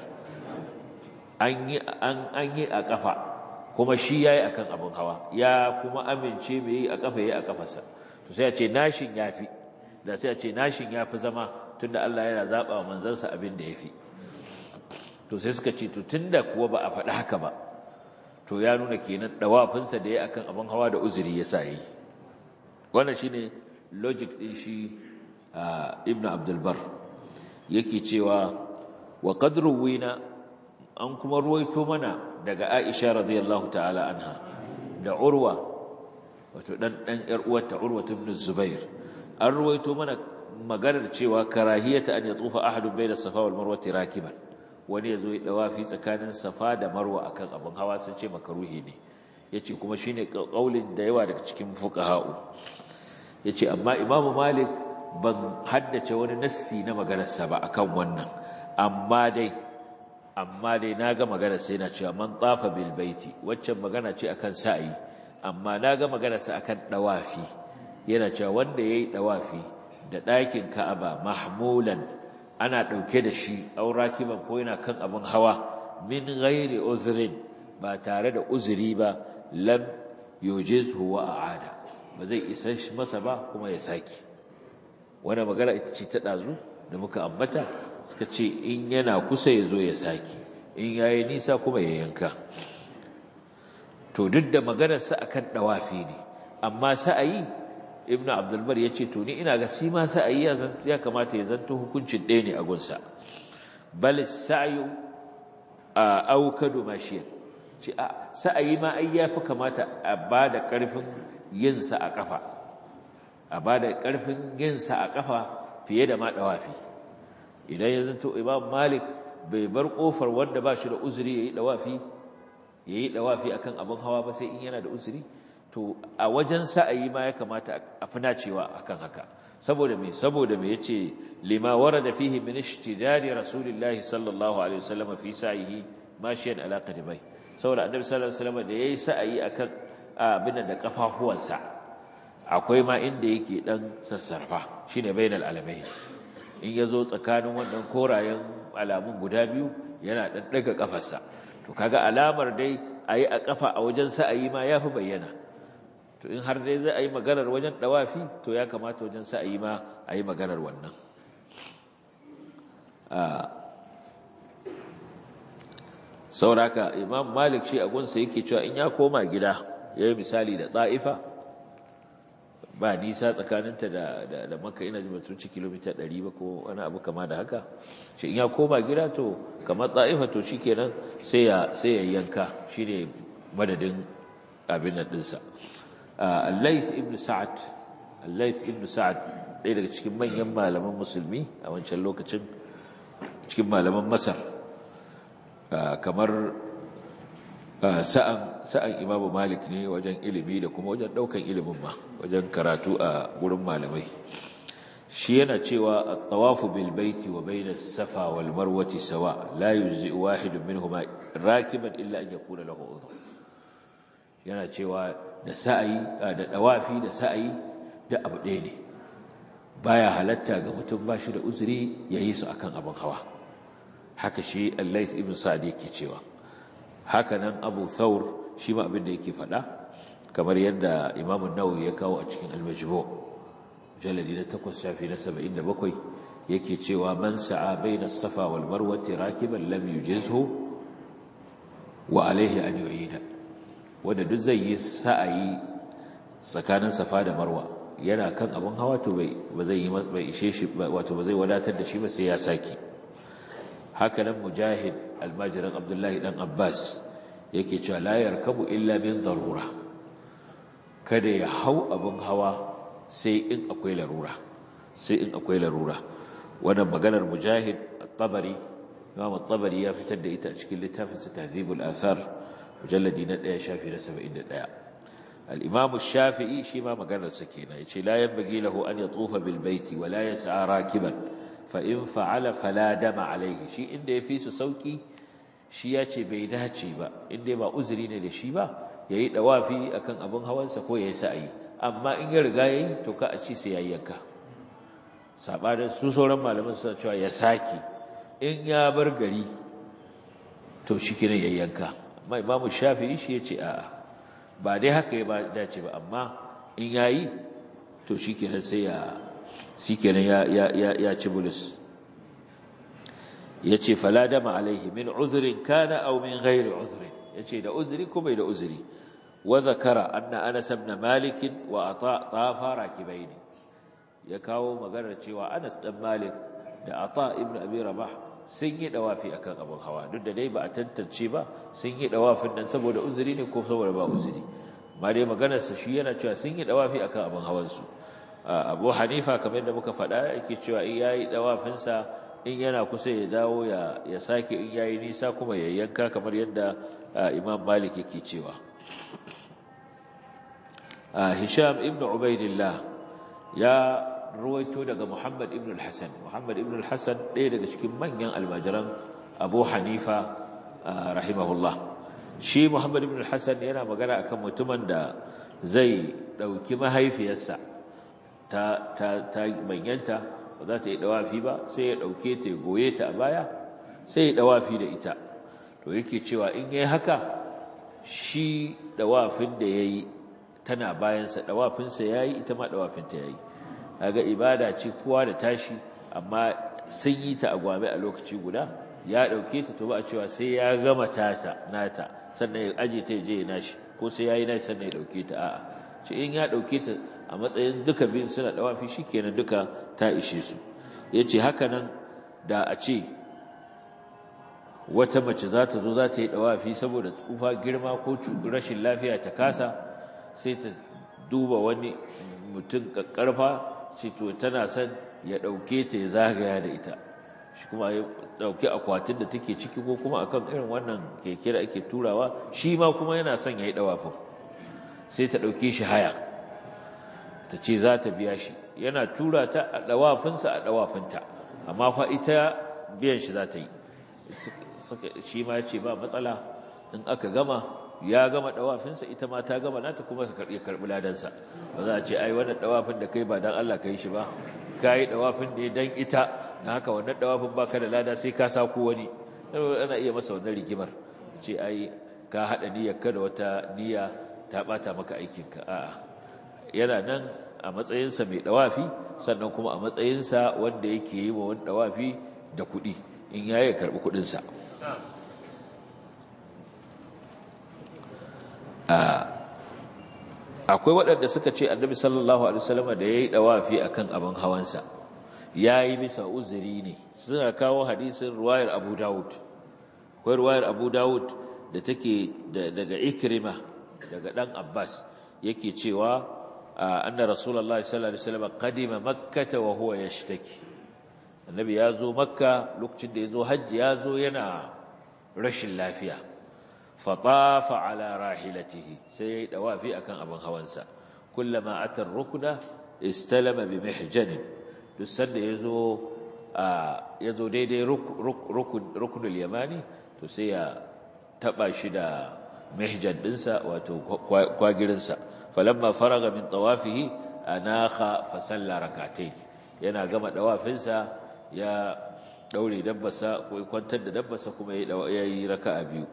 an yi a ƙafa kuma shi ya yi a kan abin hawa ya kuma amince mai yi a ƙafa ya yi a ƙafarsa to sai a ce nashin ya fi da sai a ce nashin ya fi zama tunda Allah yana zaba wa manzansa abin da yafi to sai suka ce to tunda kuwa ba a faɗi haka ba to ya nuna kenan dawafinsa da ya akan abin hawa da uzuri ya sa yi wannan shine logic din shi ibnu abdul bar yake cewa wa qad ruwina an kuma ruwaito mana daga aisha radiyallahu ta'ala anha da urwa wato dan dan yar uwarta urwa ibn zubair an ruwaito mana maganar cewa karahiyata an yatufa ahadun bayna safa wal marwa rakiban wani yazo ya dawafi tsakanin safa da marwa akan abin hawa sun ce makaruhi ne yace kuma shine kaulin da yawa daga cikin fuqaha'u yace amma imamu malik ban haddace wani nassi na maganar sa ba akan wannan amma dai amma dai naga maganar sa yana cewa man tafa bil baiti waccan magana ce akan sa'i amma naga maganar sa akan dawafi yana cewa wanda yayi dawafi da ɗakin Ka'aba mahmulan ana ɗauke da shi aurakiban ko yana kan abin hawa min ghairi uzrin ba tare da uzuri ba lam yujizhu wa aada ba zai isa masa ba kuma ya saki wannan magana ita ce ta dazu da muka ambata suka ce in yana kusa ya zo ya saki in yayi nisa kuma ya yanka to duk da maganarsa akan dawafi ne amma sa'ayi ibn abdulbar ya ce to ni ina ga shi ma sa'ayi ya kamata ya zanto hukuncin ɗaya ne a gunsa bal sa'yu a aukadu mashiyar ce a sa'ayi ma ai yafi kamata a ba da ƙarfin yinsa a ƙafa a ba da ƙarfin yinsa a ƙafa fiye da ma ɗawafi idan ya zanto imam malik bai bar ƙofar wanda ba shi da uzuri ya yi ɗawafi ya yi ɗawafi akan abin hawa ba sai in yana da uzuri to a wajen sa'ayi ma ya kamata a fi nacewa akan haka saboda me saboda me yace lima warada fihi min ishtidari rasulillahi sallallahu alaihi wasallam fi sa'ihi mashiyan ala qadamai saboda annabi sallallahu alaihi wasallam da yayi sa'ayi akan abin da kafafuwansa akwai ma inda yake dan sassarfa shine bainal alamain in yazo tsakanin wannan korayen alamun guda biyu yana dan daga kafarsa to kaga alamar dai ayi a kafa a wajen sa'ayi ma yafi bayyana to in har dai zai ayi maganar wajen dawafi to ya kamata wajen sa'ayi ma ayi maganar wannan sauraka imam malik shi a gunsa yake cewa in ya koma gida ya yi misali da ɗa'ifa ba nisa tsakaninta da, da, da maka ina jima turci kilomita 100 ba ko wani abu kama da haka shi in ya koma gida to kamar ɗa'ifa to shi kenan sai ya yanka shi ne madadin abin nan ɗinsa allaith ibn sa'ad allaith ibn sa'ad ɗaya daga cikin manyan malaman musulmi a wancan lokacin cikin malaman masar kamar sa'an sa'an imamu malik ne wajen ilimi da kuma wajen ɗaukan ilimin ma wajen karatu a gurin malamai shi yana cewa at-tawafu bil baiti wa bayna as-safa wal marwati sawa la yujzi wahidun minhuma rakiban illa an yakuna lahu udhr yana cewa da sa'ayi da dawafi da sa'ayi da abu ɗaya ne baya halatta ga mutum ba shi da uzuri yayi su akan abin hawa haka shi Allah ibn Sa'd yake cewa haka nan Abu Thawr shi ma abin da yake faɗa kamar yadda Imam an-Nawawi ya kawo a cikin al-Majmu' jaladi na 8 shafi na 77 yake cewa man sa'a baina as-Safa wal Marwa rakiban lam yujizhu wa alayhi an yu'ida wanda duk zai yi sa'ayi tsakanin Safa da Marwa yana kan abin hawa to bai ba zai yi bai ishe shi wato ba zai wadatar da shi ba sai ya saki hakanan mujahid almajiran abdullahi dan abbas yake cewa la yarkabu illa min darura kada ya hau abin hawa sai in akwai larura sai in akwai larura wannan maganar mujahid at-tabari imam at-tabari ya fitar da ita a cikin littafin sa tahdhibul athar mujalladi na 1 shafi na 71 al-imam ash-shafi'i shi ma maganar sa kenan yace la yanbaghi lahu an yatufa bil baiti wa la yas'a rakiban fa'in fa'ala fala dama alaihi shi inda ya fi su sauƙi shi ya ce bai dace ba inda ba uzuri ne da shi ba ya yi ɗawafi a kan abin hawansa ko ya yi sa'ayi amma in ya riga ya yi to ka a ci sai ya yi yanka saɓanin su sauran malaman suna cewa ya sake in ya bar gari to shi kina ya yanka amma imamu shafi'i shi ya ce a'a ba dai haka ya dace ba amma in ya yi to shi kenan sai ya shi kenan ya ci bulus ya ce faladama alaihi min uzurin kana au min ghairi uzurin ya ce da uzuri ko bai da uzuri wa zakara anna anas ibn malik wa ata tafa rakibaini ya kawo maganar cewa anas dan malik da ata ibn abi rabah sun yi dawafi akan abin hawa duk da dai ba a tantance ba sun yi dawafin nan saboda uzuri ne ko saboda ba uzuri amma dai maganarsa shi yana cewa sun yi dawafi akan abin hawansu abu hanifa kamar da muka faɗa yake cewa in yayi dawafinsa in yana kusa ya dawo ya ya sake in yayi nisa kuma ya yanka kamar yadda imam malik yake cewa hisham ibn ubaidillah ya ruwaito daga muhammad ibn al-hasan muhammad ibn al-hasan ɗaya daga cikin manyan almajiran abu hanifa rahimahullah shi muhammad ibn al-hasan yana magana akan mutumin da zai ɗauki mahaifiyarsa ta ta ta manyanta ba za ta yi dawafi ba sai ya dauke ta ya goye ta a baya sai ya dawafi da ita to yake cewa in yayi haka shi dawafin da yayi tana bayan sa dawafin sa yayi ita ma dawafin ta yayi kaga ibada ce kowa da tashi amma sun yi ta a gwame a lokaci guda ya dauke ta to ba a cewa sai ya gama tata nata sannan ya aje ta je ya nashi ko sai yayi nashi sannan ya dauke ta a'a ce in ya dauke ta a matsayin duka biyun suna dawafi shikenan duka ta ishe su yace haka nan da a ce wata mace za ta zo za ta yi dawafi saboda tsufa girma ko rashin lafiya ta kasa sai ta duba wani mutum kakkarfa ce to tana son ya dauke ta ya zagaya da ita shi kuma ya dauki akwatin da take ciki ko kuma akan irin wannan keke da ake turawa shi ma kuma yana son ya yi dawafin sai ta dauke shi haya ta ce za ta biya shi yana tura ta a ɗawafinsa a ɗawafinta amma fa ita biyan shi za ta yi shi ma ce ba matsala in aka gama ya gama ɗawafinsa ita ma ta gama nata kuma ka karɓi ladansa ba za a ce ai wannan ɗawafin da kai ba don Allah ka yi shi ba ka yi ɗawafin ne don ita na haka wannan ɗawafin ba ka da lada sai ka sako wani ana iya masa wannan rigimar ce ai ka haɗa niyyar ka da wata niyya ta ɓata maka aikinka a'a yana nan a matsayinsa mai dawafi sannan kuma a matsayinsa wanda yake yi wa wani dawafi da kuɗi in ya yi karɓi kuɗinsa akwai waɗanda suka ce annabi sallallahu alaihi wasallam da yayi dawafi akan abin hawansa yayi bisa uzuri ne suna kawo hadisin ruwayar Abu Dawud akwai ruwayar Abu Dawud da take daga Ikrima daga dan Abbas yake cewa anna rasulullahi sallallahu alaihi wasallam qadima makkah wa huwa yashtaki annabi ya zo makka lokacin da ya zo hajji ya zo yana rashin lafiya fatafa ala rahilatihi sai ya yi dawafi akan abin hawansa kullama atar rukuna istalama bi mihjan duk sanda ya zo ya zo daidai rukunul yamani to sai ya taba shi da mihjan dinsa wato kwagirinsa falamma faraga min tawafihi anakha fa salla rak'atayn yana gama dawafinsa ya daure dabbasa ko kwantar da dabbasa kuma ya yi raka'a biyu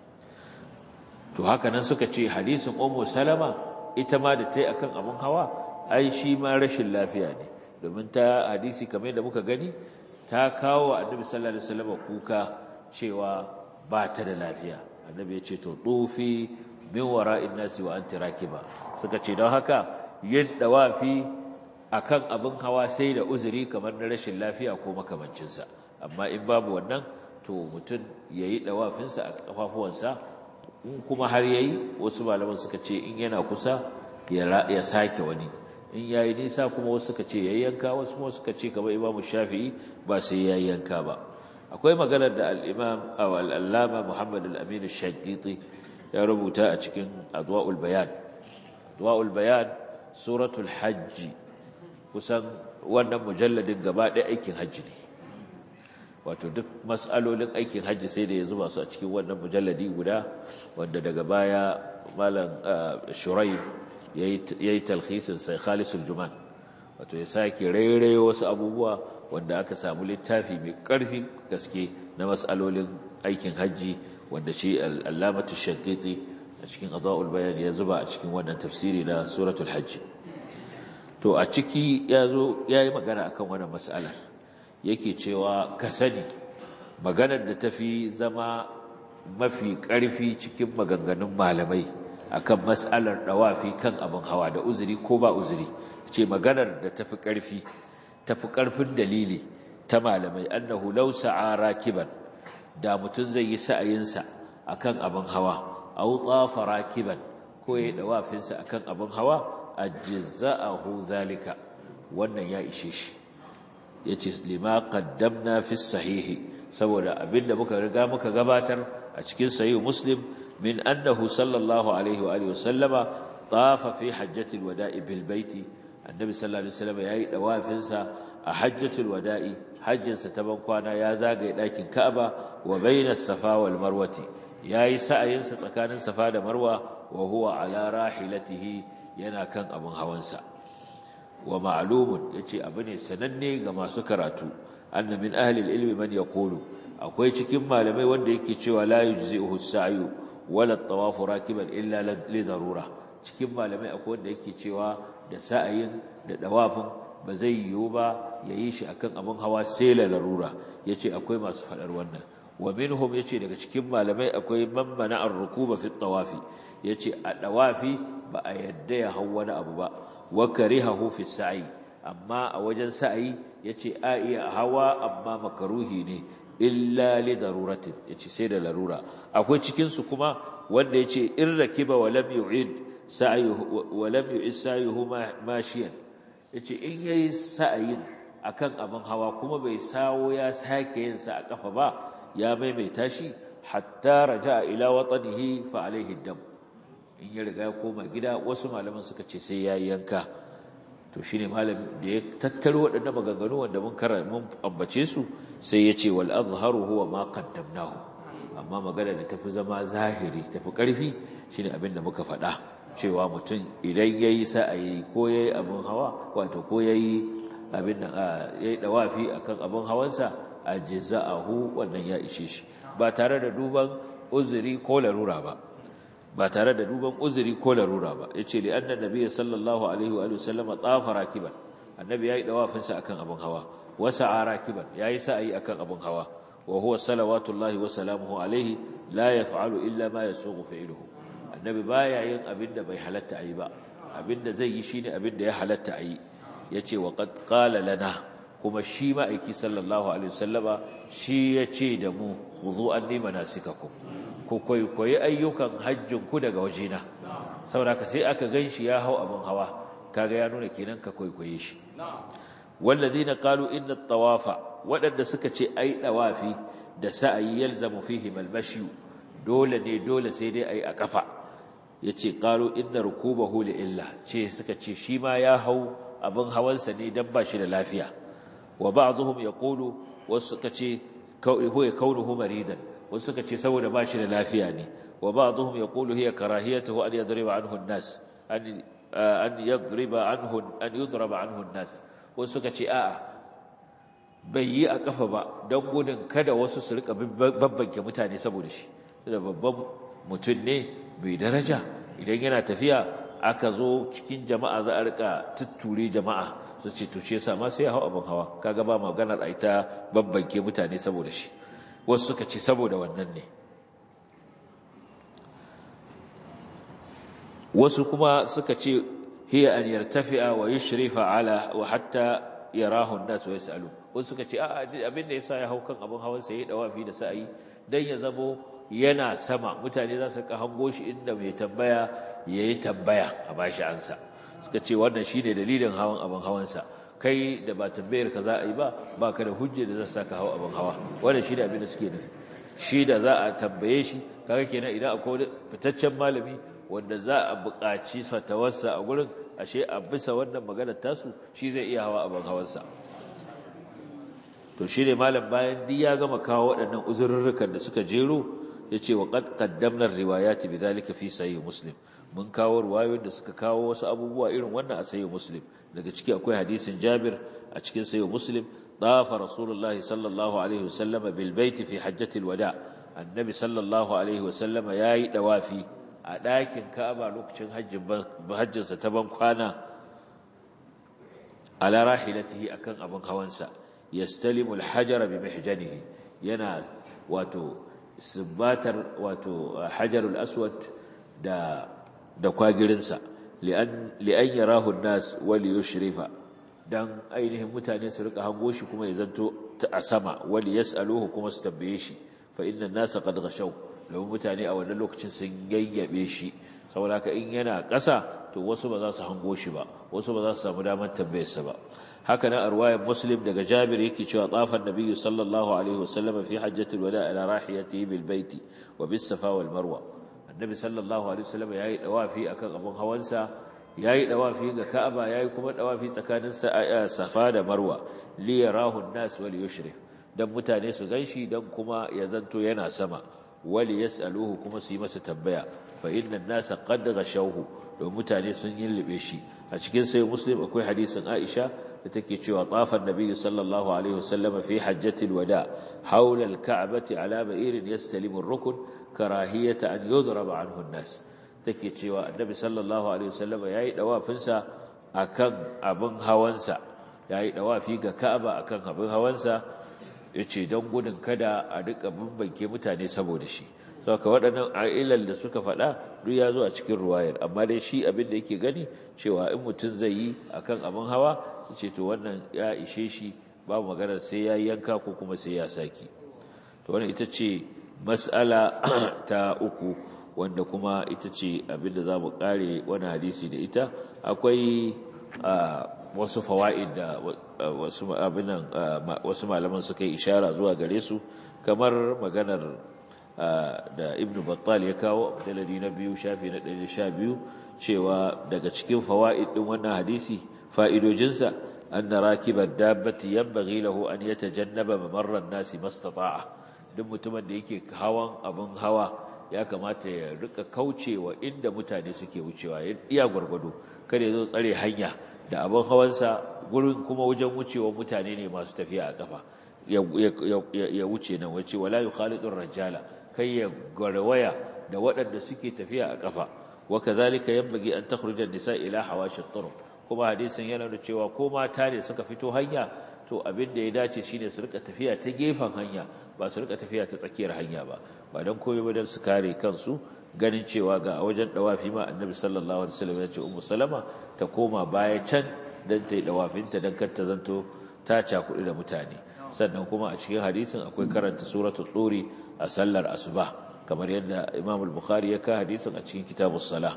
to haka nan suka ce hadisin ummu salama ita ma da ta yi akan abun hawa ai shi ma rashin lafiya ne domin ta hadisi kamar da muka gani ta kawo annabi sallallahu alaihi wasallam kuka cewa ba ta da lafiya annabi ya ce to tufi min wara'in nasi wa anti rakiba suka ce don haka yin dawafi akan abin hawa sai da uzuri kamar na rashin lafiya ko makamancinsa amma in babu wannan to mutum ya yi ɗawafinsa a ƙafafuwansa in kuma har ya yi wasu malaman suka ce in yana kusa ya sake wani in ya yi nisa kuma wasu suka ce ya yanka wasu kuma suka ce kamar imamu shafi'i ba sai ya yanka ba akwai maganar da al'imam al'allama muhammad al'aminu shaƙiƙi ya rubuta a cikin adwa'ul bayan adwa'ul bayan suratul hajji kusan wannan mujalladin gaba ɗaya aikin hajji ne wato duk matsalolin aikin hajji sai da ya zuba su a cikin wannan mujalladi guda wanda daga baya malam shurai ya yi talhisin sai khalisul juman wato ya sake rairayo wasu abubuwa wanda aka samu littafi mai ƙarfin gaske na matsalolin aikin hajji wanda shi al'alamatu shankiti a cikin adwa'ul bayan ya zuba a cikin wannan tafsiri na suratul hajji to a ciki ya zo ya yi magana akan wannan mas'alar yake cewa ka sani maganar da tafi zama mafi ƙarfi cikin maganganun malamai akan mas'alar dawafi kan abin hawa da uzuri ko ba uzuri ce maganar da tafi ƙarfi tafi ƙarfin dalili ta malamai annahu law sa'a rakiban da mutum zai yi sa'ayinsa akan abin hawa aw tafa rakiban ko ya dawafinsa akan abin hawa ajza'ahu zalika wannan ya ishe shi yace lima qaddamna fi sahihi saboda abinda muka riga muka gabatar a cikin sahih muslim min annahu sallallahu alaihi wa alihi wasallama tafa fi hajjatil wada'i bil baiti annabi sallallahu alaihi wasallam yayi dawafinsa a hajjatul wada'i hajjinsa ta ban kwana ya zagaye dakin Ka'aba wa bainas safa wal marwati yayi sa'ayinsa tsakanin safa da marwa wa huwa ala rahilatihi yana kan abin hawansa wa ma'lumun yace abu ne sananne ga masu karatu anna min ahli ilmi man yaqulu akwai cikin malamai wanda yake cewa la yujzi'uhu as-sa'yu wala at-tawaf rakiban illa li darura cikin malamai akwai wanda yake cewa da sa'ayin da dawafin ba zai yiwu ba yayi shi akan abin hawa sai la larura yace akwai masu fadar wannan wa minhum yace daga cikin malamai akwai man mana ar-rukuba fi at-tawafi yace a dawafi ba a yadda ya hau wani abu ba wa karihahu fi sa'i amma a wajen sa'i yace a iya hawa amma makaruhi ne illa li daruratin yace sai da larura akwai cikin su kuma wanda yace in rakiba wa lam yu'id sa'yuhu wa lam yu'id sa'yuhu mashiyan yace in yayi sa'ayin akan abin hawa kuma bai sawo ya sake yin sa a kafa ba ya maimaita shi hatta raja'a ila watanihi fa alaihi dam in ya riga ya koma gida wasu malaman suka ce sai ya yanka to shine malamin da ya tattaro waɗannan maganganu wanda mun kara mun ambace su sai ya ce wal azharu huwa ma qaddamnahu amma magana da tafi zama zahiri tafi ƙarfi shine abin da muka faɗa cewa mutum idan yayi sa'ayi ko yayi abin hawa wato ko yayi abin nan yayi dawafi akan abin hawansa ajza'ahu wannan ya ishe shi ba tare da duban uzuri ko larura ba ba tare da duban uzuri ko larura ba yace li anna nabiyyi sallallahu alaihi wa sallam tafa rakiban annabi yayi dawafin sa akan abun hawa wa sa'a rakiban yayi sa'i akan abun hawa wa huwa salawatullahi wa salamuhu alaihi la yaf'alu illa ma yasuqu fi'luhu annabi baya yin abin da bai halatta ayi ba abinda zai yi shine abinda ya halatta a yi yace wa qad qala lana kuma shi ma'aiki sallallahu alaihi wasallama shi yace da mu khudhu anni manasikakum ku kwaikwayi ayyukan hajjin ku daga wajena saboda ka sai aka ganshi ya hau abin hawa kaga ya nuna kenan ka kwaikwaye shi wallazina qalu inna at-tawafa wadanda suka ce ai dawafi da sa'ayi yalzamu fihi al-mashi dole ne dole sai dai ai a kafa yace qalu inna rukubahu li illa ce suka ce shi ma ya hau abin hawansa ne dan ba shi da lafiya wa ba'dhum yaqulu wasu suka ce huwa kaunuhu maridan wasu suka ce saboda ba shi da lafiya ne wa ba'dhum yaqulu hiya karahiyatuhu an yadriba anhu an-nas an an yadriba anhu an yudraba anhu an-nas wasu suka ce a'a bai yi a kafa ba don gudun kada wasu su rika babbanke mutane saboda shi da babban mutum ne bai daraja idan yana tafiya aka zo cikin jama'a za a rika tutture jama'a su ce tuce sa ma sai ya hau abin hawa kaga ba maganar a ita babbanke mutane saboda shi wasu suka ce saboda wannan ne wasu kuma suka ce hiya an yartafi'a wa yushrifa ala wa hatta yarahu an-nas wa yasalu wasu suka ce a'a abin da yasa ya hau kan abin hawan sa yayi dawafi da sa'ayi dan ya zamo yana sama mutane za su ka hango shi inda mai tambaya yayi tambaya a bashi ansa suka ce wannan shine dalilin hawan abin hawan sa kai da ba tambayar ka za a yi ba baka da hujja da za su saka hawa abin hawa wannan shine abin da suke nufi shi da za a tambaye shi kaga kenan idan akwai fitaccen malami wanda za a buƙaci fatawarsa a gurin ashe a bisa wannan maganar tasu shi zai iya hawa abin hawansa to shi ne malam bayan duk ya gama kawo waɗannan uzurrukan da suka jero ya ce wa qad qaddamna riwayati bidhalika fi sahih muslim mun kawo riwayoyin da suka kawo wasu abubuwa irin wannan a sahih muslim daga ciki akwai hadisin Jabir a cikin sahih muslim dafa rasulullah sallallahu alaihi wasallam bil bait fi hajjatil wada annabi sallallahu alaihi wasallam yayi dawafi a ɗakin Ka'aba lokacin hajjin hajjinsa ta ban kwana ala rahilatihi akan abin hawansa yastalimu alhajara bi mihjanihi yana wato sibbatar wato hajarul aswad da da kwagirinsa li'an li'an yarahu an-nas wal yushrifa dan ainihin mutane su rika hango shi kuma ya zanto a sama wal yasaluhu kuma su tambaye shi fa inna an-nasa qad ghashaw domin mutane a wannan lokacin sun yayyabe shi saboda haka in yana ƙasa to wasu ba za su hango shi ba wasu ba za su samu damar tambayarsa ba haka na arwayar muslim daga jabir yake cewa tsafan nabiyyu sallallahu alaihi wasallam fi hajjatul wada ala rahiyatihi bil baiti wa bis safa wal marwa annabi sallallahu alaihi wasallam yayi dawafi akan abun hawansa yayi dawafi ga ka'aba yayi kuma dawafi tsakanin safa da marwa li yarahu an-nas wal yushrif dan mutane su ganshi dan kuma ya zanto yana sama wali yas'aluhu kuma su yi masa tambaya fa inna an-nasa qad ghashawhu don mutane sun yillibe shi a cikin sai muslim akwai hadisin Aisha da take cewa tafan nabiyyu sallallahu alaihi wasallam fi hajjatil wada hawla al-ka'bati ala ba'irin yastalimu ar-rukn karahiyata an yudraba anhu an-nas take cewa annabi sallallahu alaihi wasallam yayi dawafinsa akan abin hawansa yayi dawafi ga Ka'aba akan abin hawansa yace don gudun kada a duka bambanke mutane saboda shi saboda waɗannan ailal da suka faɗa duk ya zo a cikin ruwayar amma dai shi abin da yake gani cewa in mutum zai yi akan abin hawa ce to wannan ya ishe shi babu maganar sai ya yanka ko kuma sai ya saki to wannan ita ce mas'ala ta uku wanda kuma ita ce abin da za mu ƙare wani hadisi da ita akwai wasu fawa'id da wasu abinan wasu malaman suka yi ishara zuwa gare su kamar maganar da ibn battal ya kawo dalili na biyu shafi na 112 cewa daga cikin fawa'id din wannan hadisi fa'idojinsa anna rakibad dabbati yanbaghi lahu an yatajannaba mamarran nasi mastata'a duk mutumin da yake hawan abin hawa ya kamata ya rika kaucewa inda mutane suke wucewa iya gwargwado kada ya zo tsare hanya da abin hawansa gurin kuma wajen wucewa mutane ne masu tafiya a kafa ya wuce nan wace wala yukhalidur rajala kai ya garwaya da waɗanda suke tafiya a kafa wa kadhalika yanbaghi an takhruja an-nisa ila hawashi at-turuq kuma hadisin yana da cewa ko mata ne suka fito hanya to abin da ya dace shine su rika tafiya ta gefen hanya ba su rika tafiya ta tsakiyar hanya ba ba dan koyo ba dan su kare kansu ganin cewa ga a wajen dawafi ma annabi sallallahu alaihi wasallam ya ce ummu salama ta koma baya can dan ta yi dawafinta dan kar ta zanto ta cakuɗi da mutane sannan kuma a cikin hadisin akwai karanta suratul turi a sallar asuba kamar yadda Imam al-Bukhari ya ka hadisin a cikin kitabus salah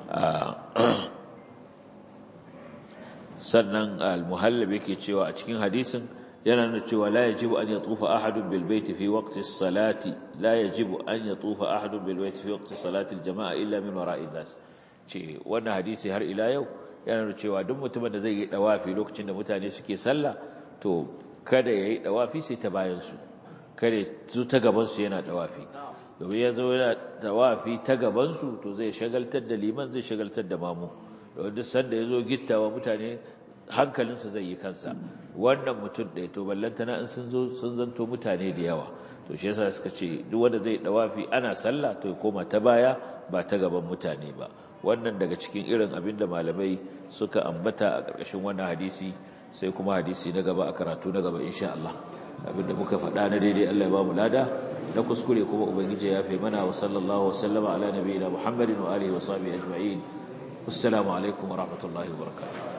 sannan al-Muhallab yake cewa a cikin hadisin yana nuna cewa la yajibu an yatufa ahadun bil baiti fi waqti as-salati la yajibu an yatufa ahadun bil baiti fi waqti salati al-jama'a illa min wara'in nas ce wannan hadisi har ila yau yana nuna cewa duk mutumin da zai yi dawafi lokacin da mutane suke sallah to kada yayi dawafi sai ta bayan su kada su ta gaban su yana dawafi domin ya zo yana dawafi ta gaban su to zai shagaltar da liman zai shagaltar da mamu don duk sanda ya zo gittawa mutane hankalinsa zai yi kansa wannan mutum ɗaya to ballantana in sun zo sun zanto mutane da yawa to shi yasa suka ce duk wanda zai dawafi ana sallah to ya koma ta baya ba ta gaban mutane ba wannan daga cikin irin abin da malamai suka ambata a ƙarƙashin wannan hadisi sai kuma hadisi na gaba a karatu na gaba insha Allah abinda muka faɗa na daidai Allah ya ba mu lada na kuskure kuma ubangiji ya fi mana wa sallallahu wa sallama ala nabiyina Muhammadin wa alihi wa sahbihi ajma'in assalamu alaikum wa rahmatullahi wa barakatuh